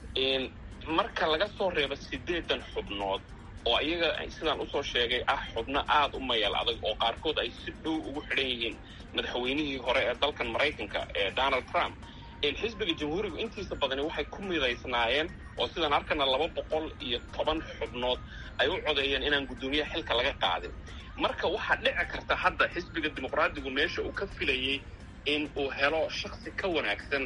marka laga soo reebo siddeedan xubnood oo iyaga sidaan usoo sheegay ah xubno aada u mayal adag oo qaarkood ay si dhow ugu xidhan yihiin madaxweynihii hore ee dalkan maraykanka ee donald trump xisbiga jamhuurigu intiisa badani waxay ku midaysnaayeen oo sidaan arkana laba boqol iyo toban xubnood ay u codeeyeen inaan guddoomiyaha xilka laga qaadin marka waxaa dhici karta hadda xisbiga dimuqraadigu meesha uu ka filayey in uu helo shaksi ka wanaagsan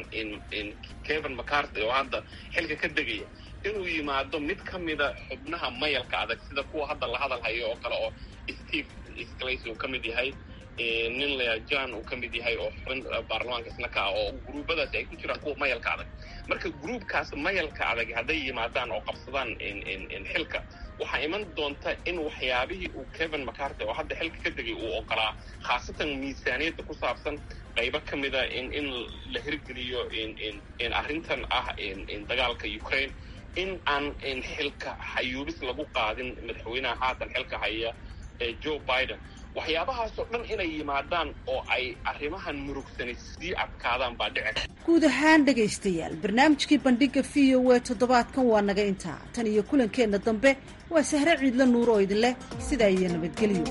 kevin mccarthy oo hadda xilka ka degaya inuu yimaado mid ka mida xubnaha mayalka adag sida kuwa hadda la hadal hayo oo kale oo steve sclace uu ka mid yahay nin lea john uu ka mid yahay oo xubin baarlamaanka isna ka ah oo gruubadaasi ay ku jiraan kuwa mayalka adag marka gruubkaas mayalka adag hadday yimaadaan oo qabsadaan xilka waxaa iman doonta in waxyaabihii uu kevin mccarthy oo hadda xilka ka degay uu ogolaa khaasatan miisaaniyadda ku saabsan qaybo ka mida in in la hirgeliyo arrintan ah dagaalka ukraine in aan xilka xayuubis lagu qaadin madaxweynaha haatan xilka haya ee joe biden waxyaabahaasoo dhan inay yimaadaan oo ay arrimahan murugsani sii adkaadaan baa dhici guud ahaan dhegaystayaal barnaamijkii bandhiga v o e toddobaadkan waa naga intaa tan iyo kulankeenna dambe waa sahre ciidla nuur oo idin leh sidaa iyo nabadgelyo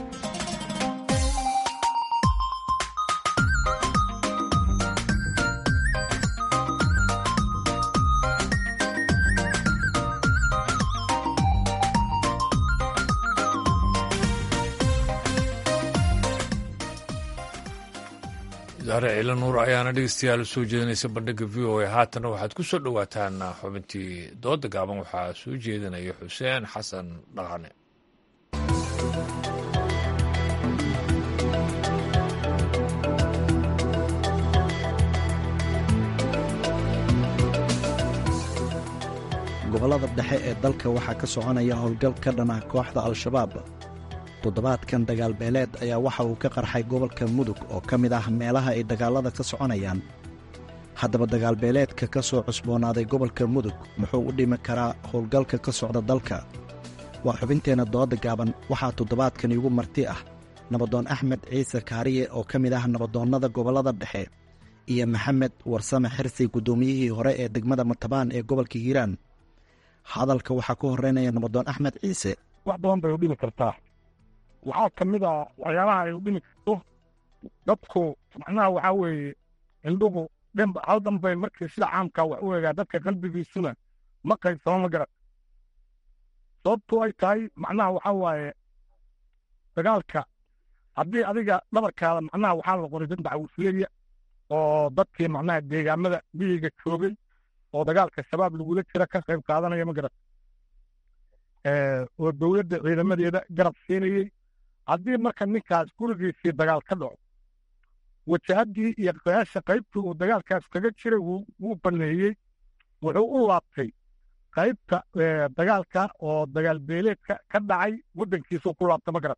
daare ciila nuur ayaana dhegeystayaal usoo jeedinaysa bandhigga v o a haatana waxaad ku soo dhowaataan xubintii dooda gaaban waxaa soo jeedinaya xuseen xasan dhaqane gobollada dhexe ee dalka waxaa ka soconaya howlgal ka dhan ah kooxda al-shabaab toddobaadkan dagaalbeeleed ayaa waxa uu ka qarxay gobolka mudug oo ka mid ah meelaha ay dagaallada ka soconayaan haddaba dagaalbeeleedka ka soo cusboonaaday gobolka mudug muxuu u dhimi karaa howlgalka ka socda dalka waa xubinteenna dooda gaaban waxaa toddobaadkan iigu marti ah nabadoon axmed ciise kaariye oo ka mid ah nabadoonnada gobollada dhexe iyo maxamed warsame xirsi guddoomiyihii hore ee degmada matabaan ee gobolka hiiraan hadalka waxaa ku horreynaya nabadoon axmed ciise wax badan bay u dhimi kartaa waxaa ka mid a waxyaabaha ay u dhimi karto dadku macnaha waxaa weeye indhuhu dhanba hal dhanbay markii sida caamkaa wax u egaa dadka qalbigiisuna ma qaybsamo ma garan sababtu ay tahay macnaha waxaa waaye dagaalka haddii adiga dhabarkaada macnaha waxaa la qoray dad dacwufiyeya oo dadkii macnaha deegaamada miyiga joogay oo dagaalka shabaab lagula jira ka qayb qaadanaya ma garan oo dowladda ciidamadeeda garab siinayey haddii marka ninkaas gurigiisii dagaal ka dhaco wajahaddii iyo qayaasha qaybtii uu dagaalkaas kaga jiray wuu baneeyey wuxuu u laabtay qaybta dagaalka oo dagaal beeleedka ka dhacay waddankiisuu ku laabta ma garan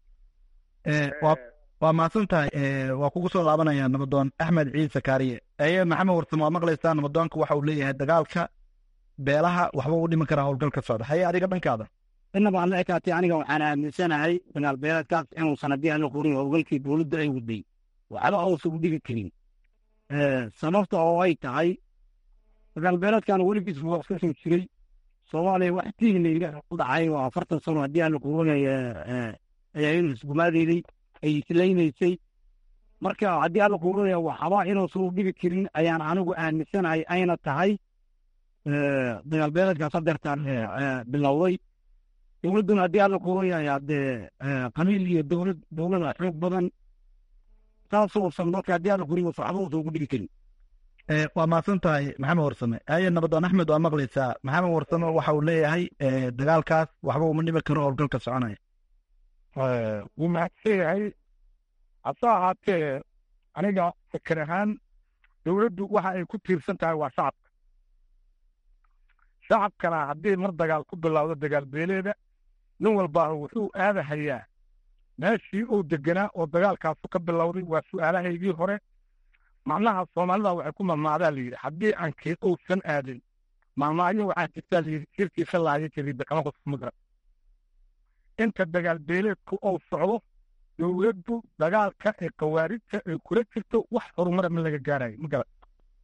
waa mahadsan tahay waa kugu soo laabanaya nabadoon axmed ciise kaariye eye maxamed warsamo waa maqlaysaa nabadoonka waxa uu leeyahay dagaalka beelaha waxba u dhiman karaa howlgal ka socda haye adiga dhankaada inaba alla ekaatay aniga waxaan aaminsanahay dagaal beeleedkaas inuusan haddii aan la qorin howlgalkii dowladda ay waday waxba uusan u dhigi karin sababta oo ay tahay dagaal beeleedkan weligiis waa iska soo jiray soomaaliya wax tiignayga u dhacay oo afartan sano haddii aan la qorinay ayaa inuu isgumaadeynay ay islaynaysay marka haddii aan la qorinaya waxba inuusan u dhigi karin ayaan anigu aaminsanahay ayna tahay dagaal beeleedkaas hadeertaan bilowday dowladduna haddii aan la qorinaya dee qabiil iyo dowlad dowlada xoog badan saasuusan marka haddii aan la qorin waxba uusan ugu dhigi karin waa mahadsan tahay maxamed warsame aye nabadoon axmed waa maqlaysaa maxamed warsame waxa uu leeyahay dagaalkaas waxba uma dhimi karo howlgalka soconaya wuu mahadsan yahay hase ahaatee aniga fikir ahaan dowladdu waxa ay ku tiirsan tahay waa shacabka shacabkana haddii mar dagaal ku bilowdo dagaal beeleeda nin walbaa wuxuu aadahayaa meeshii uu deganaa oo dagaalkaasu ka bilowday waa su'aalahaygii hore macnaha soomaalida waxay ku mamaadaa layidhi haddii aankeed uusan aadin maalmaayo waxaa jirtaa layidhi shirkiisa laaya jariida kama qosmudra inta dagaal beeleedku uu socdo dowladdu dagaalka ee khawaarijta ay kula jirto wax horumara ma laga gaarayo ma garan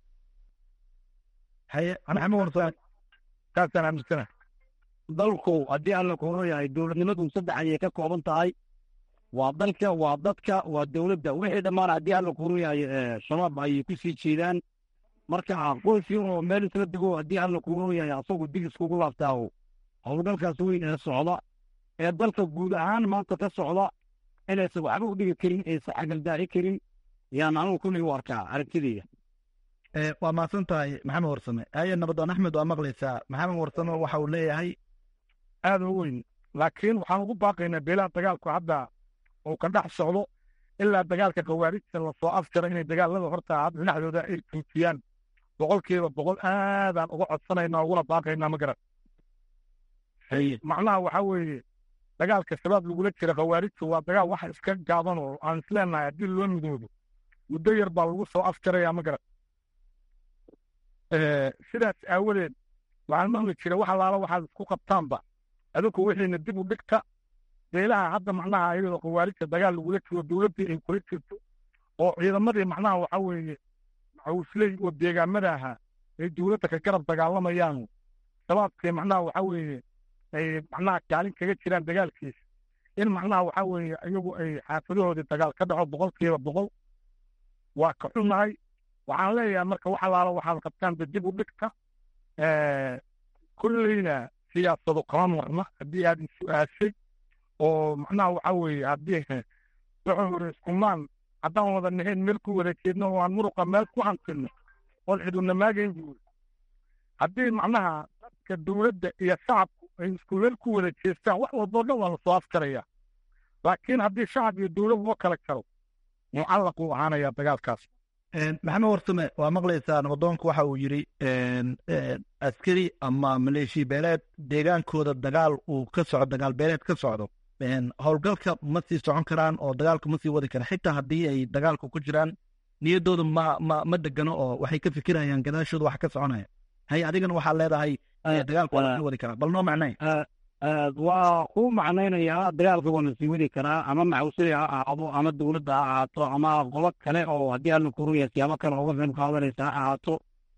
haye maxamed warsan taasaan aaminsana dalku haddii alla kuuro yahay dowladnimadu saddex ayay ka kooban tahay waa dalka waa dadka waa dowladda wixii dhammaan haddii alla kuuro yahay shabaab ayay ku sii jeedaan marka qoys yar oo meel isla dego haddii alla kuuro yahay asagu dig iskugu laabtaaho howlgalkaas weyn ee socda ee dalka guud ahaan maanta ka socda inaysan waxba u dhigi karin aysan xagaldaaci karin yaan anugu kulli u arkaa aragtideyda waa mahadsan tahay maxamed warsame haye nabadoon axmed waa maqlaysaa maxamed warsame waxa uu leeyahay aada u weyn laakiin waxaan ugu baaqaynaa beelaha dagaalku hadda uu ka dhex socdo ilaa dagaalka khawaarijta lasoo afjaro inay dagaalada horta dhinaxdooda ay tuutiyaan boqolkiiba boqol aadaan uga codsanaynaa uguna baaqaynaa ma garan macnaha waxaa weeye dagaalka shabaab lagula jira khawaarijtu waa dagaal waxa iska gaaban oo aan isleenahay haddii loo midoobo muddo yar baa lagu soo afjarayaa ma garan sidaas aawadeed waxaan maqli jira wax allaala waxaad isku qabtaanba adinku wixiina dib u dhigta beelaha hadda macnaha iyadoo khawaarijta dagaal lagula jiro dowladdii ay kula jirto oo ciidamadii macnaha waxaa weeye maxawusley oo deegaamada ahaa ay dowladda ka garab dagaalamayaan shabaabkii macnaha waxaa weeye ay macnaha kaalin kaga jiraan dagaalkiisa in macnaha waxaa weeye iyagu ay xaafadahoodii dagaal ka dhaco boqolkiiba boqol waa ka xunnahay waxaan leeyahay marka wax allaala waxaad qabtaan dib u dhigta kulleyna siyaasado kama marna haddii aad is-su-aashay oo macnaha waxaa weeye haddii wuxuu yiri iskumaan haddaan wada nahayn meel ku wada jeedno oo aan muruqa meel ku hantilno oon ciduna maagayn buuri haddii macnaha dadka dowladda iyo shacabku ay isku meel ku wada jeestaan wax walboo dhan waa lasoo afkaraya laakiin haddii shacab iyo dowlad loo kala jaro mucallaq uu ahaanayaa dagaalkaas maxamed warsame waa maqlaysaa nabadoonku waxa uu yidhi askari ama maleeshiya beeleed deegaankooda dagaal uu ka socdo dagaal beeleed ka socdo howlgalka ma sii socon karaan oo dagaalka ma sii wadi karaan xitaa haddii ay dagaalka ku jiraan niyaddooda ma ma ma degano oo waxay ka fikirayaan gadaashooda wax ka soconaya hay adigana waxaa leedahay dagaalka waa lasii wadi karaa bal noo macnay waa ku macnaynayaa dagaalka waa lasii wadi karaa ama maxawsili ha ahaado ama dowladda ha ahaato ama qobo kale oo haddii alla kuruya siyaabo kale uga qayb qaadanaysa ha ahaato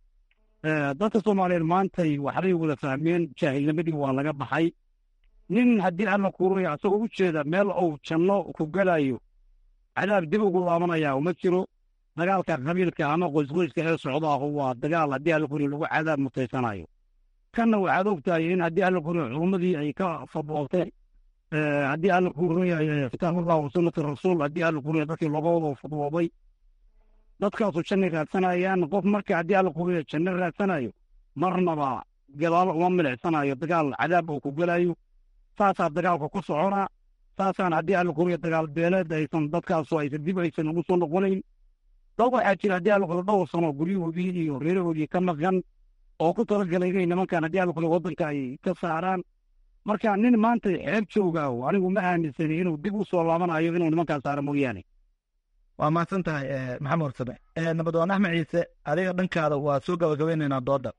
dadka soomaaliyeed maantay waxbay wada fahmeen jaahilnimadii waa laga baxay nin haddii alla kuruya isagoo u jeeda meel uu janno ku gelayo cadaab dib ugu laabanaya uma jiro dagaalka qabiilka ama qoysqoyska ee socdaahu waa dagaal haddii alla kuriya lagu cadaab mutaysanayo kanna waxaad ogtahay in haddii alla kuriya culummadii ay ka fadwoobteen haddii alla kuriya kitaabullah wa sunnati rasuul haddii alla kuriya dadkii looga wada fadwoobay dadkaasu janna raadsanayaan qof marka haddii alla kuriya janno raadsanayo marnaba gadaalo uma milicsanayo dagaal cadaab uu ku gelayo saasaa dagaalka ku soconaa saasaan haddii alla kuriya dagaal beeleed aysan dadkaasu aysan dib aysan ugu soo noqonayn dad waxaa jira haddii alla kuriya dhowr sano guryahoodii iyo reerahoodii ka maqan oo ku talagalay inay nimankan haddii alla kuriya waddanka ay ka saaraan marka nin maanta xeeb joogaaho anigu ma aaminsani inuu dib u soo laabanayo inuu nimankaa saaro mooyaane waa mahadsan tahay maxamed warsame nabadoon axmed ciise adiga dhankaada waa soo gabagabeynaynaa dooda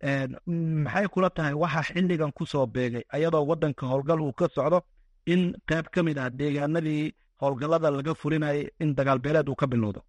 maxay kula tahay waxa xilligan ku soo beegay ayadoo waddanka howlgal uu ka socdo in qayb ka mid ah deegaanadii howlgallada laga fulinayay in dagaal beeleed uu ka bilowdo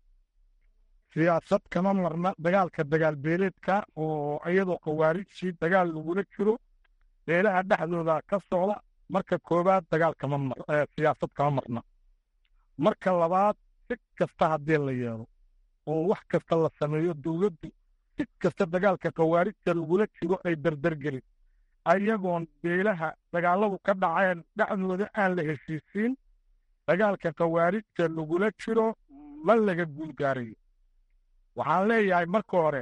siyaasad kama marna dagaalka dagaal beeleedka oo iyadoo khawaarijtii dagaal lagula jiro beelaha dhexdooda ka socda marka koowaad dagaal kama mar siyaasad kama marna marka labaad si kasta haddii la yeelo oo wax kasta la sameeyo dowladdu si kasta dagaalka khawaarijta lagula jiro ay dardargelin ayagoon beelaha dagaalladu ka dhaceen dhexdooda aan la heshiisiin dagaalka khawaarijta lagula jiro ma laga guulgaarayo waxaan leeyahay marka hore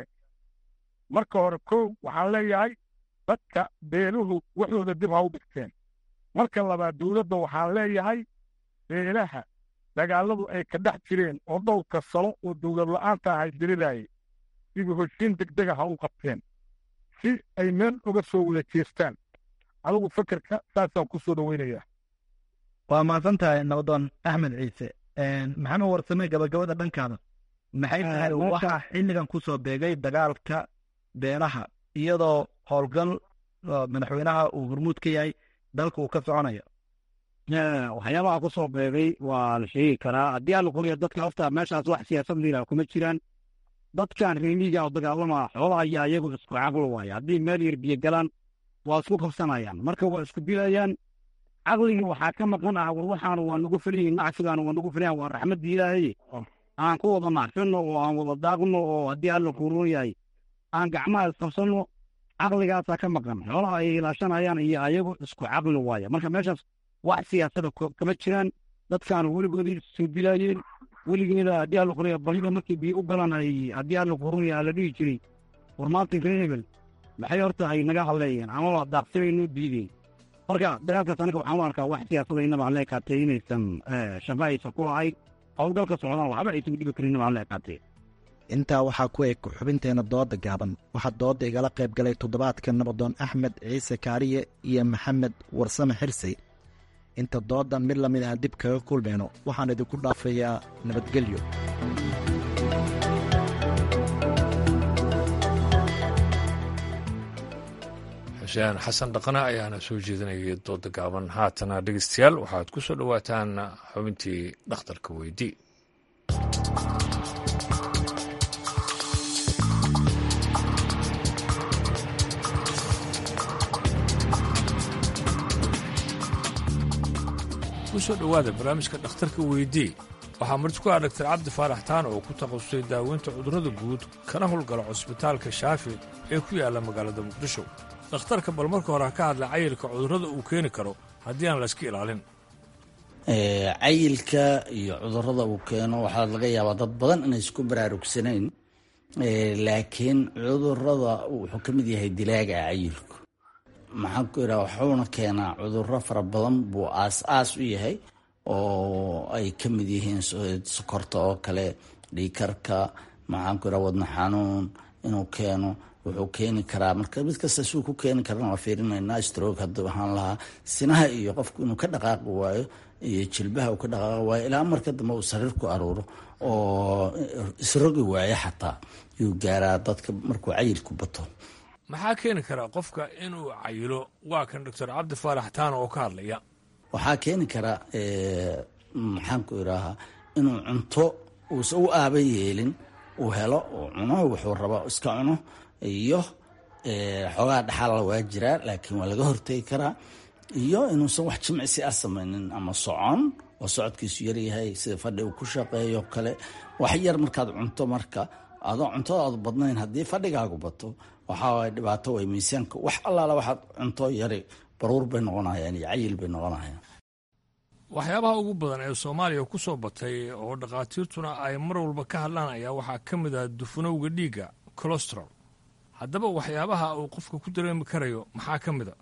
marka hore kow waxaan leeyahay dadka beeluhu waxooda dib ha u dhigteen marka labaad dowladda waxaan leeyahay beelaha dagaaladu ay ka dhex jireen oo dhowrka salo oo dowlad la'aanta ahay dirirayay sidii hoshiin degdega ha u qabteen si ay meel uga soo wada jeestaan adigu fekerka saasaan ku soo dhoweynayaa waa mahadsan tahay nabadoon axmed ciise maxamed warsame gabagabada dhankaada maxay tahay waxaa xilligan ku soo beegay dagaalka beelaha iyadoo howlgal madaxweynaha uu hormuud ka yahay dalka uu ka soconayo waxyaabaha ku soo beegay waa la sheegi karaa haddii aan la qoriyo dadka horta meeshaas wax siyaasad liila kuma jiraan dadkan reemiga oo dagaalama xoolaha iyo ayagu isku caqlo waaye haddii meel yar biyo galaan waa isku qabsanayaan marka waa isku dilayaan caqligii waxaa ka maqan ah war waxaan waa nagu filayin nacsigaan waa nagu filayan waa raxmadda ilaahay aan ku wada nacfino oo aan wada daaqno oo haddii alla kuuron yahay aan gacmaha isqabsanno caqligaasaa ka maqan xoolaha ay ilaashanayaan iyo ayagu isku caqli waaye marka meeshaas wax siyaasada kama jiraan dadkaan weligoodii soo dilaayeen weligeeda haddii alla qoriya balida markii biyo u galan ay haddii alla kuuron yahay la dhihi jiray war maanta reer hebel maxay horta ay naga hadleeyeen ama waa daaqsibaynoo diideen marka dagaalkaas aniga waxaan u arkaa wax siyaasada inaba aan leekaatay inaysan shafa aysan ku lahayn howlgalka socdaan waxba aysan dhibi karin inaba aan leekaatay intaa waxaa ku eg xubinteena dooda gaaban waxaa dooda igala qayb galay toddobaadka nabadoon axmed ciise kaariye iyo maxamed warsame xirsi inta doodan mid lamid ah dib kaga kulmayno waxaan idinku dhaafayaa nabadgelyo xuseen xasan dhaqane ayaana soo jeedinayay dooda gaaban haatana dhegeystayaal waxaad ku soo dhowaataan xubintii dhakhtarka weydii kusoo dhowaada barnaamijka dhakhtarka weydii waxaa marti ku ah dhaktar cabdi faarax taan oo ku takhasusay daaweynta cudurrada guud kana howlgala cusbitaalka shaafi ee ku yaalla magaalada muqdisho dhakhtarka bal marka hore ha ka hadla cayilka cudurrada uu keeni karo haddii aan layska ilaalin cayilka iyo cudurrada uu keeno waxaa laga yaabaa dad badan inay isku baraarugsanayn laakiin cudurrada wuxuu ka mid yahay dilaaga cayilku maxaan ku idhaha wuxuuna keenaa cudurro fara badan buu aas-aas u yahay oo ay ka mid yihiin sokorta oo kale dhiikarka maxaan ku idhaha wadna xanuun inuu keeno wuxuu keeni karaa marka mid kasta suu ku keeni karana waa fiirinaynaa stroog haddii waxaan lahaa sinaha iyo qofku inuu ka dhaqaaqi waayo iyo jilbaha uu ka dhaqaaqi waayo ilaa marka dambe uu sariir ku aruuro oo isrogi waayo xataa yuu gaaraa dadka markuu cayilku bato maxaa keeni karaa qofka inuu cayilo waa kan doctor cabdi faarax taana oo ka hadlaya waxaa keeni kara maxaan ku idhaahaa inuu cunto uusan u aaba yeelin uu helo uu cuno wuxuu raba iska cuno iyo xoogaa dhaxaala waa jiraa laakiin waa laga hortegi karaa iyo inuusan wax jimcisi ah samaynin ama socon oo socodkiisu yaryahay sida fadhi uu ku shaqeeyo kale wax yar markaad cunto marka adoo cuntadaadu badnayn haddii fadhigaagu bato waxaa waay dhibaato way miisaanka wax allaala waxaad cunto yari baruur bay noqonayaan iyo cayil bay noqonayaan waxyaabaha ugu badan ee soomaaliya ku soo batay oo dhakhaatiirtuna ay mar walba ka hadlaan ayaa waxaa ka mid ah dufanowga dhiigga colostrol haddaba waxyaabaha uu qofka ku dareemi karayo maxaa ka mid a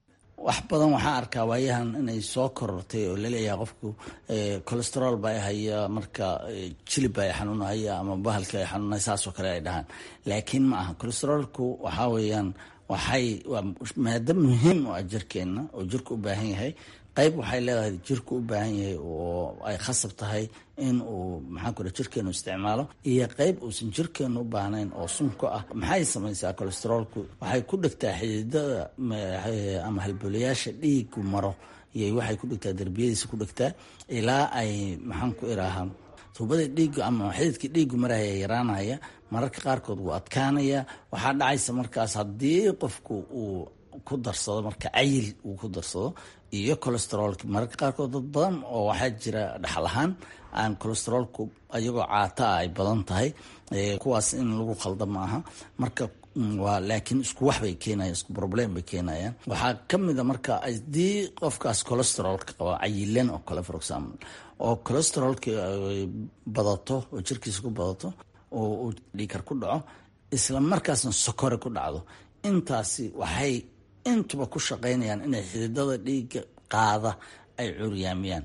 wax badan waxaa arkaa waayahan inay soo korortay oo laleeyahay qofku colesterol baa haya marka jilib baa xanuunahaya ama bahalka ay xanuunaya saasoo kale ay dhahaan laakiin ma aha colesterolku waxaa weeyaan waxay waa maado muhiim u ah jirkeenna oo jirku u baahan yahay qayb waxay leedahay jirku u baahan yahay oo ay khasab tahay in uu maxaan ku jirkeenu isticmaalo iyo qayb uusan jirkeenu u baahnayn oo sunka ah maxay samaysaa colesterolku waxay ku dhegtaa xididada ama halbolayaasha dhiigu maro iyo waxay ku dhegtaa derbiyadiisa ku dhegtaa ilaa ay maxaan ku iraahaa tuubada dhiigu ama xididkii dhiigu maraya yaraanaya mararka qaarkood wuu adkaanaya waxaa dhacaysa markaas haddii qofku uu ku darsado marka cayil uu ku darsado iyo colesterolka mararka qaarkood dad badan oo waxaa jira dhaxal ahaan aan colesterolku ayagoo caata ah ay badan tahay kuwaas in lagu khalda ma aha marka waa laakiin isku wax bay keenayan isku problem bay keenayaan waxaa ka mid a marka haddii qofkaas colesterolka qaba cayilan oo kale for example oo colesterolka badato oo jirkiisa ku badato oo uu dhiikar ku dhaco isla markaasna sokore ku dhacdo intaasi waxay intuba ku shaqaynayaan inay xididada dhiigga qaada ay curyaamiyaan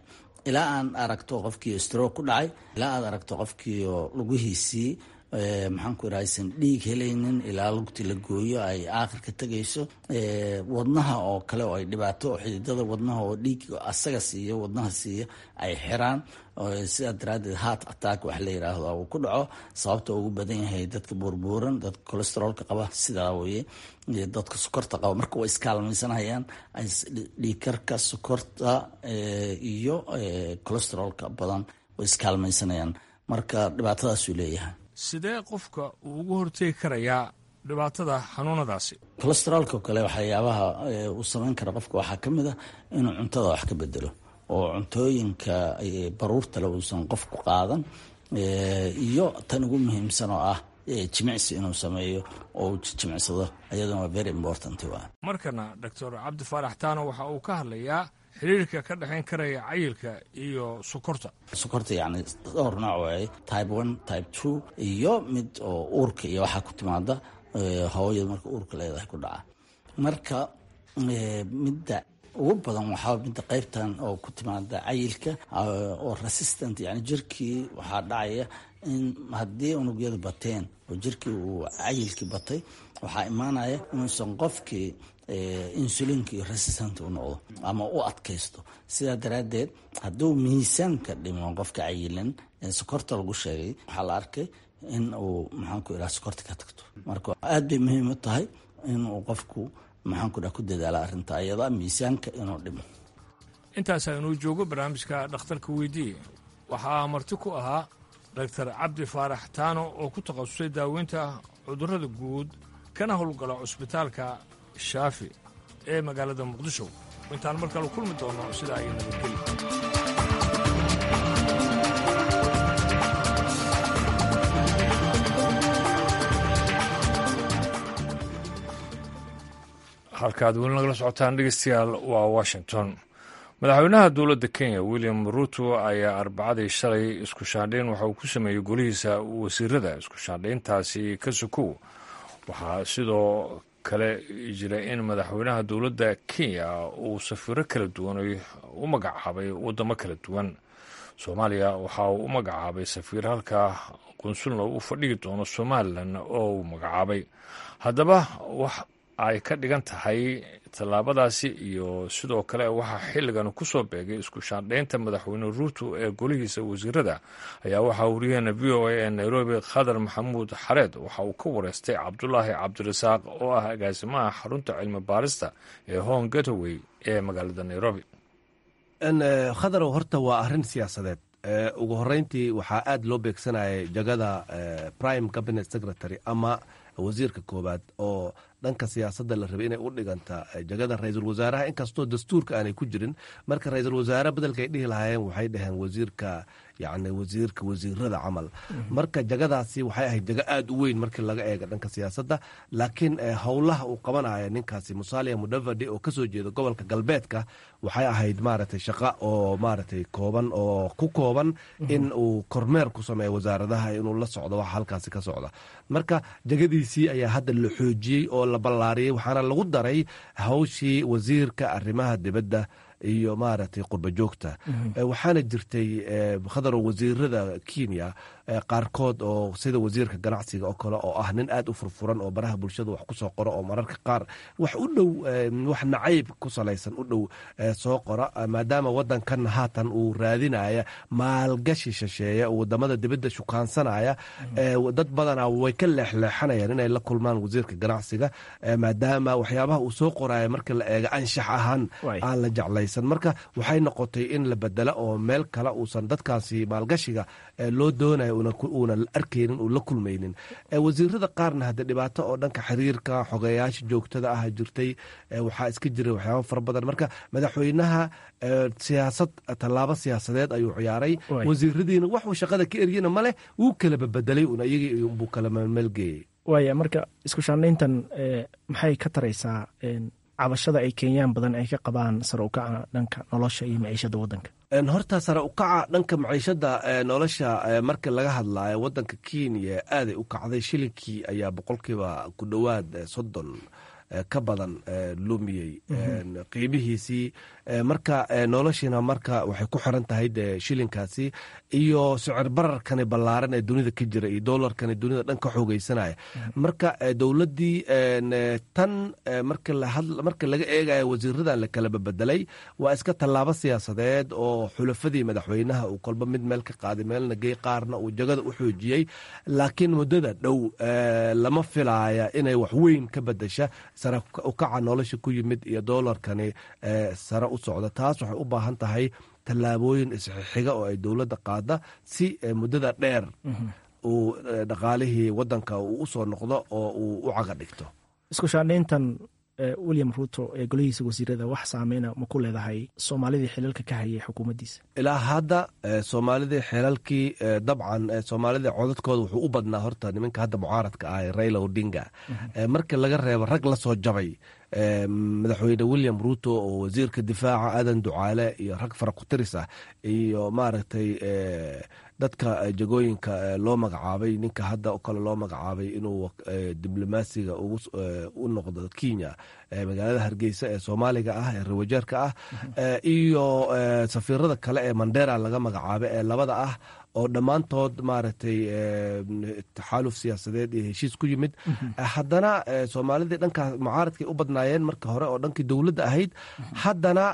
ilaa aan aragto qofkii stroke ku dhacay ilaa aad aragto qofkii oo lugihiisii maxaan ku idhaha aysan dhiig helaynin ilaa lugti la gooyo ay aakhirka tegayso wadnaha oo kale oo ay dhibaato xididada wadnaha oo dhiig asaga siiyo wadnaha siiyo ay xiraan sidaa daraaddeed heart attack wax la yidhaahdo uu ku dhaco sababta ugu badan yahay dadka buurbuuran dadka cholesteroolka qaba sidaa weye dadka sokorta qaba marka way iskaalmaysanayaan dhiigkarka sokorta iyo cholesteroolka badan way iskaalmaysanayaan marka dhibaatadaasuu leeyahay sidee qofka uu ugu hortegi karayaa dhibaatada xanuunadaasi cholesteroolka kale waxyaabaha uu samayn kara qofka waxaa ka mid a inuu cuntada wax ka bedelo oo cuntooyinka baruurtale uusan qofku qaadan iyo tan ugu muhiimsan oo ah jimicsi inuu sameeyo oo uu jimicsado ayaduna waa very important waa markana doctor cabdi faarax taano waxa uu ka hadlayaa xiriirka ka dhexayn karaya cayilka iyo sokorta sokorta yacni dhowr nooc waaye type one type two iyo mid oo uurka iyo waxaa ku timaada hooyada marka uurka leedahay ku dhaca marka midda ugu badan waxaa midda qaybtan oo ku timaada cayilka oo resistant yani jirkii waxaa dhacaya in haddii unugyadu bateen oo jirkii uu cayilkii batay waxaa imaanaya inuusan qofkii insulinkii resistant u noqdo ama u adkaysto sidaa daraaddeed hadduu miisaanka dhimo qofka cayilan ee sokorta lagu sheegay waxaa la arkay in uu maxaanku idhaha sokorta ka tagto marka aad bay muhiim u tahay inuu qofku maxaanku idhaha ku dadaala arrinta ayada miisaanka inuu dhimo intaasaa inuu joogo barnaamijka dhakhtarka weydiiye waxaa marti ku ahaa doctor cabdi faarax taano oo ku takhasusay daaweynta cudurrada guud kana howlgala cusbitaalka shaafi ee magaalada muqdisho intaan mar kale kulmi doono sidaa ay nabadgeli halkaad weli nagala socotaan dhegeystayaal waa washington madaxweynaha dowladda kenya william ruto ayaa arbacadii shalay isku shaandhayn waxa uu ku sameeyey golihiisa wasiirada isku shaandhayntaasi ka sokow waxaa sidoo kale jira in madaxweynaha dowladda kenya uu safiiro kala duwan u magacaabay wadamo kala duwan soomaaliya waxa uu u magacaabay safiir halka qunsulna u fadhigi doono somalilan oo uu magacaabay haddaba wax ay ka dhigan tahay tallaabadaasi iyo sidoo kale waxaa xilligan ku soo beegay isku shaandhaynta madaxweyne ruuto ee golihiisa wasiirada ayaa waxaa wariyaheena v o a ee nairobi khadar maxamuud xareed waxa uu ka wareystay cabdulaahi cabdirasaaq oo ah agaasimaha xarunta cilmi baarista ee hong gataway ee magaalada nairobi khadarow horta waa arrin siyaasadeed ugu horeyntii waxaa aad loo beegsanayay jagada prime cabinet secretary ama wasiirka koowaad oo dhanka siyaasadda la rabay inay u dhiganta jagada ra-iisul wasaaraha inkastoo dastuurka aanay ku jirin marka ra-iisul wasaare bedelkaay dhihi lahaayeen waxay dhaheen wasiirka yani wasiirka wasiirada camal marka jagadaasi waxay ahayd jago aada u weyn markii laga eega dhanka siyaasadda laakiin howlaha uu qabanaya ninkaasi musalia mudavadi oo kasoo jeeda gobolka galbeedka waxay ahayd maaragtay shaqa oo maaragtay kooban oo ku kooban in uu kormeer ku sameeyo wasaaradaha inuu la socdo waxa halkaasi ka socda marka jagadiisii ayaa hadda la xoojiyey oo la ballaariyey waxaana lagu daray hawshii wasiirka arrimaha dibadda iyo maaragtay qurba joogta waxaana jirtay khadarow wasiirada kenya qaarkood oo sida wasiirka ganacsiga oo kale oo ah nin aad u furfuran oo baraha bulshada wax ku soo qoro oo mararka qaar wax u dhow wax nacayb ku salaysan u dhow soo qora maadaama wadankan haatan uu raadinaya maalgashi shisheeya wadamada dibadda shukaansanaya dad badana way ka leexleexanayaan inay la kulmaan wasiirka ganacsiga maadaama waxyaabaha uu soo qoraya marka la eega anshax ahaan aan la jeclaysan marka waxay noqotay in la bedela oo meel kale uusan dadkaasi maalgashiga loo doonayo uuna arkaynin uu la kulmaynin wasiirada qaarna hadde dhibaato oo dhanka xiriirka xogeyaasha joogtada ah jirtay waxaa iska jira waxyaaba fara badan marka madaxweynaha siyaasad tallaabo siyaasadeed ayuu ciyaaray wasiiradiina waxuu shaqada ka eryena maleh wuu kala babedelay un iyagii buu kala meelgeeyey waaya marka isku shaandhayntan maxay ka taraysaa cabashada ay kenyaan badan ay ka qabaan sare ukaca dhanka nolosha iyo maciishada wadanka horta sare ukaca dhanka maciishada nolosha marka laga hadlayo wadanka kenya aaday u kacday shilinkii ayaa boqolkiiba ku dhowaad soddon ka badan lumiyey qiimihiisii marka noloshiina marka waxay ku xiran tahay de shilinkaasi iyo sicir bararkani ballaaran ee dunida ka jira iyo dolarkani dunida dhan ka xoogeysanaya marka dowladdii tan marka laga eegayo wasiiradan la kala babedelay waa iska tallaabo siyaasadeed oo xulafadii madaxweynaha uu kolba mid meel ka qaaday meelna gey qaarna uu jagada u xoojiyey laakiin muddada dhow lama filaaya inay wax weyn ka bedesha sare ukaca nolosha ku yimid iyo dolarkani sare u socda taas waxay u baahan tahay tallaabooyin isxixiga oo ay dowladda qaada si muddada dheer uu dhaqaalihii wadanka uu u soo noqdo oo uu u caga dhigto isku shaandhayntan william ruto ee golihiisa wasiirada wax saameyna ma ku leedahay soomaalidii xilalka ka hayay xukuumaddiisa ilaa hadda soomaalidii xilalkii dabcan soomaalida codadkooda wuxuu u badnaa horta nimanka hadda mucaaradka ah raila odinga marka laga reebo rag la soo jabay madaxweyne william ruto oo wasiirka difaaca aadan ducaale iyo rag faraku-tiris ah iyo maaragtay dadka jagooyinka loo magacaabay ninka hadda o kale loo magacaabay inuu diblomaasiga u noqdo kenya magaalada hargeysa ee soomaaliga ah ee rawajeerka ah iyo safiirada kale ee mandera laga magacaabay ee labada ah oo dhammaantood maaragtay taxaaluf siyaasadeed iyo heshiis ku yimid haddana soomaalidii dhankaa mucaaradkay u badnaayeen marka hore oo dhankii dowladda ahayd haddana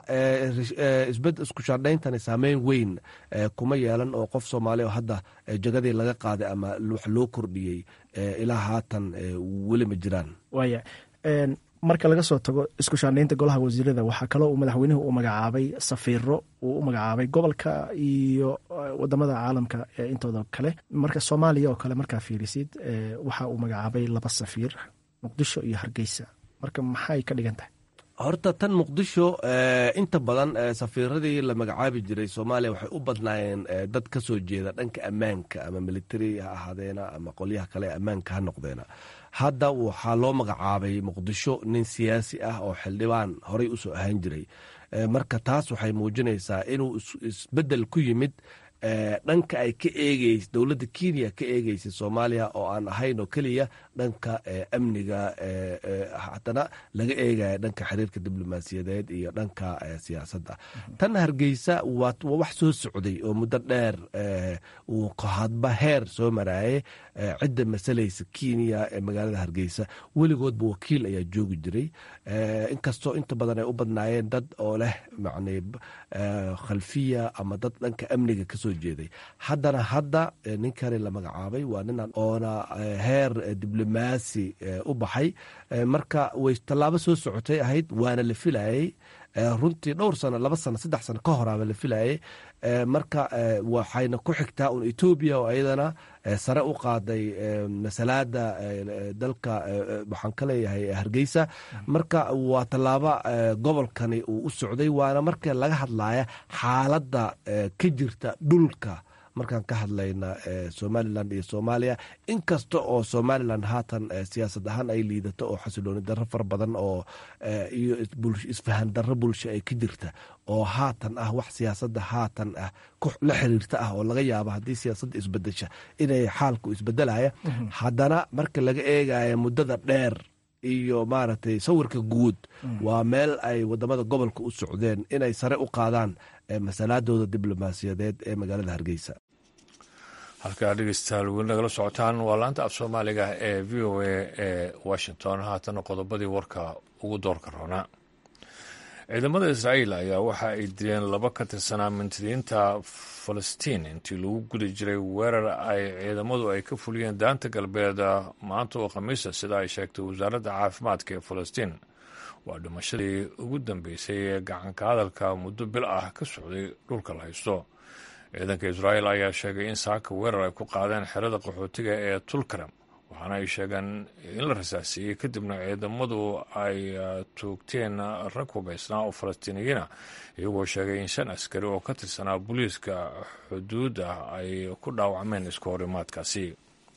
isbed isku shaandhayntani saameyn weyn kuma yeelan oo qof soomaali oo hadda jagadii laga qaaday ama wax loo kordhiyey ilaa haatan weli ma jiraan waaya marka laga soo tago isku shaandhaynta golaha wasiirada waxaa kaloo uu madaxweynuhu u magacaabay safiiro uu u magacaabay gobolka iyo wadamada caalamka intooda kale marka soomaaliya oo kale markaa fiirisid waxa uu magacaabay laba safiir muqdisho iyo hargeysa marka maxay ka dhigan tahay horta tan muqdisho inta badan safiiradii la magacaabi jiray soomaaliya waxay u badnaayeen dad ka soo jeeda dhanka ammaanka ama militari ha ahaadeena ama qolyaha kale ee ammaanka ha noqdeena hadda waxaa loo magacaabay muqdisho nin siyaasi ah oo xildhibaan horey usoo ahaan jiray marka taas waxay muujinaysaa inuu isbedel ku yimid dhanka ay ka eegeys dowladda kenya ka eegeysay soomaaliya oo aan ahayn oo keliya dhanka amniga haddana laga eegaya dhanka xiriirka diblomaasiyadeed iyo dhanka siyaasadda tan hargeysa waa wax soo socday oo muddo dheer uu hadba heer soo maraayay cidda masalaysa kenya ee magaalada hargeysa weligoodba wakiil ayaa joogi jiray inkastoo inta badan ay u badnaayeen dad oo leh macni khalfiya ama dad dhanka amniga kasoo jeeday haddana hadda ninkani la magacaabay waa ninan oona heer diblomaasi u baxay marka way tallaabo soo socotay ahayd waana la filayay runtii dhowr sano laba sano saddex sano ka horaaba la filayay marka waxayna ku xigtaa un etoobiya oo iyadana sare u qaaday masalaada dalka waxaan ka leeyahay hargeysa marka waa tallaabo gobolkani uu u socday waana marka laga hadlaya xaaladda ka jirta dhulka markaan ka hadlayna somalilan iyo soomaaliya inkasta oo somalilan haatan siyaasad ahaan ay liidato oo xasilooni darro fara badan oo iyo isfahan darro bulsho ay ka jirta oo haatan ah wax siyaasadda haatan ah la xiriirta ah oo laga yaabo haddii siyaasadda isbedesha inay xaalku isbedelaya haddana marka laga eegaya muddada dheer iyo maaragtay sawirka guud waa meel ay wadamada gobolka u socdeen inay sare u qaadaan masalaadooda diblomaasiyadeed ee magaalada hargeysa halkaa dhegeystayaal weli nagala socotaan waa laanta af soomaaliga ee v o a ee washington haatana qodobadii warka ugu doorka roonaa ciidamada israa'iil ayaa waxa ay dileen laba ka tirsanaa mintidiinta falastiin intii lagu guda jiray weerar ay ciidamadu ay ka fuliyeen daanta galbeed maanta oo khamiisa sida ay sheegtay wasaaradda caafimaadka ee falastiin waa dhimashadii ugu dambeysay ee gacanka hadalka muddo bil ah ka socday dhulka la haysto ciidanka israa'iil ayaa sheegay in saaka weerar ay ku qaadeen xerada qaxootiga ee tulkaram waxaana ay sheegeen in la rasaasiiyey kadibna ciidamadu ay toogteen rag hubaysnaa oo falastiiniyiina iyagoo sheegay in shan askari oo ka tirsanaa booliiska xuduudda ay ku dhaawacmeen isku horimaadkaasi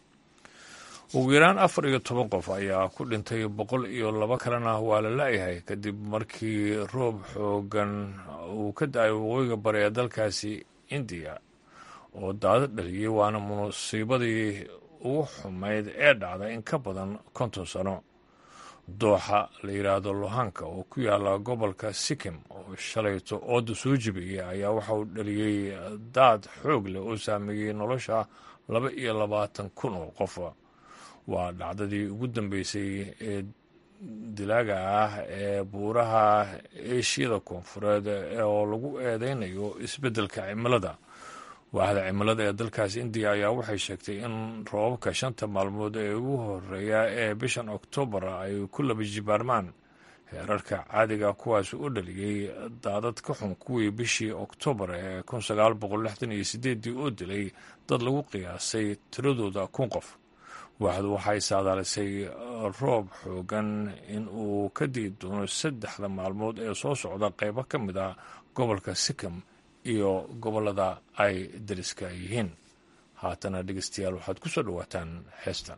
ugu yaraan afar iyo toban qof ayaa ku dhintay boqol iyo laba kalena waa la la-yahay kadib markii roob xoogan uu ka da-ay waqooyiga bari ee dalkaasi indiya oo daado dhaliyey waana musiibadii ugu xumayd ee dhacday in ka badan konton sano dooxa la yidhaahdo lohanka oo ku yaala gobolka sikim oo shalayto ooda soo jibiyey ayaa waxa uu dhaliyey daad xoog leh oo saameeyey nolosha laba iyo labaatan kun oo qof waa dhacdadii ugu dambeysay ee dilaaga ah ee buuraha eeshiyada koonfureed oo lagu eedeynayo isbeddelka cimilada waaxda cimilada ee dalkaas indiya ayaa waxay sheegtay in roobabka shanta maalmood ee ugu horeeya ee bishan oktoobar ay ku laba jibaarmaan heerarka caadiga kuwaas u dhaliyey daadad ka xun kuwii bishii oktoobar ee kun sagaal boqol lixdan iyo sideeddii oo dilay dad lagu qiyaasay tiradooda kun qof waaxdu waxay saadaalisay roob xoogan in uu ka dii doono saddexda maalmood ee soo socda qeybo ka mid ah gobolka sikkim iyo gobollada ay dariska yihiin haatana dhegeystayaal waxaad ku soo dhowaataan heestan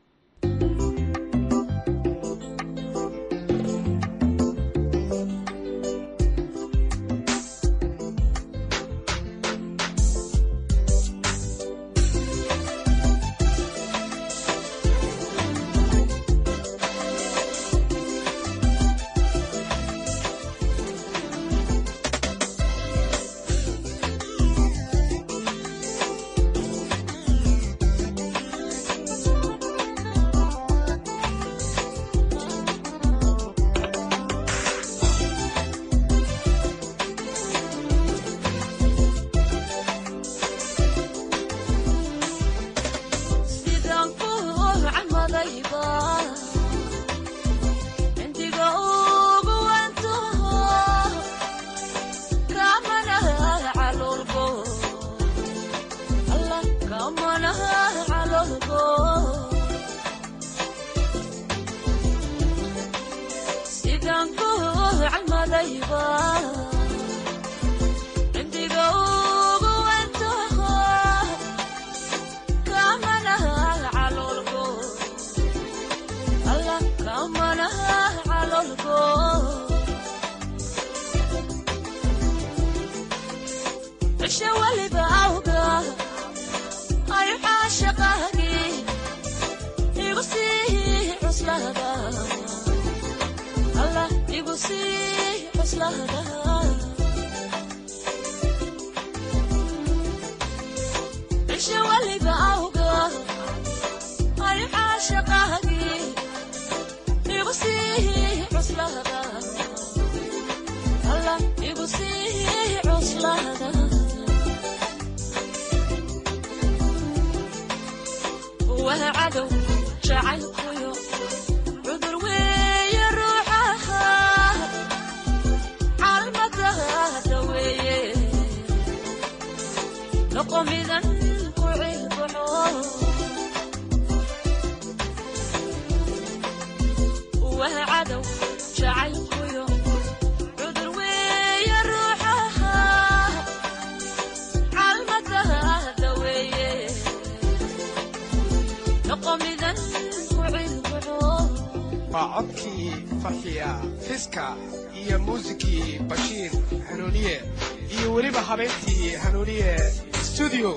waa codkii farxiya fiska iyo muusikii bashiir hanuuniye iyo weliba habeentii hanuuniye stuudio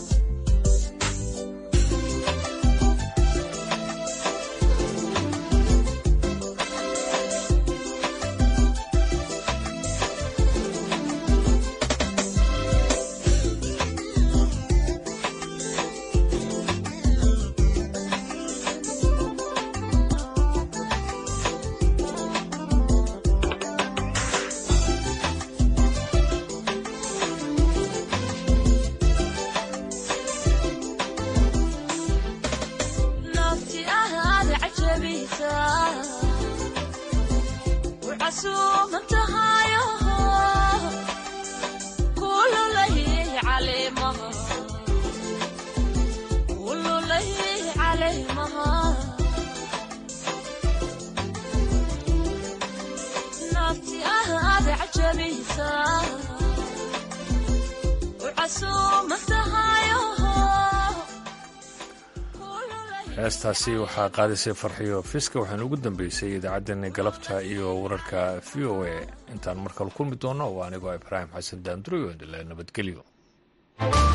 heestaasi waxaa qaadisay farxiyo fiska waxaana ugu dambeysay idaacaddeenna galabta iyo wararka v o a intaan markale kulmi doono waa anigoo ibraahim xasan daandurayo indile nabadgelyo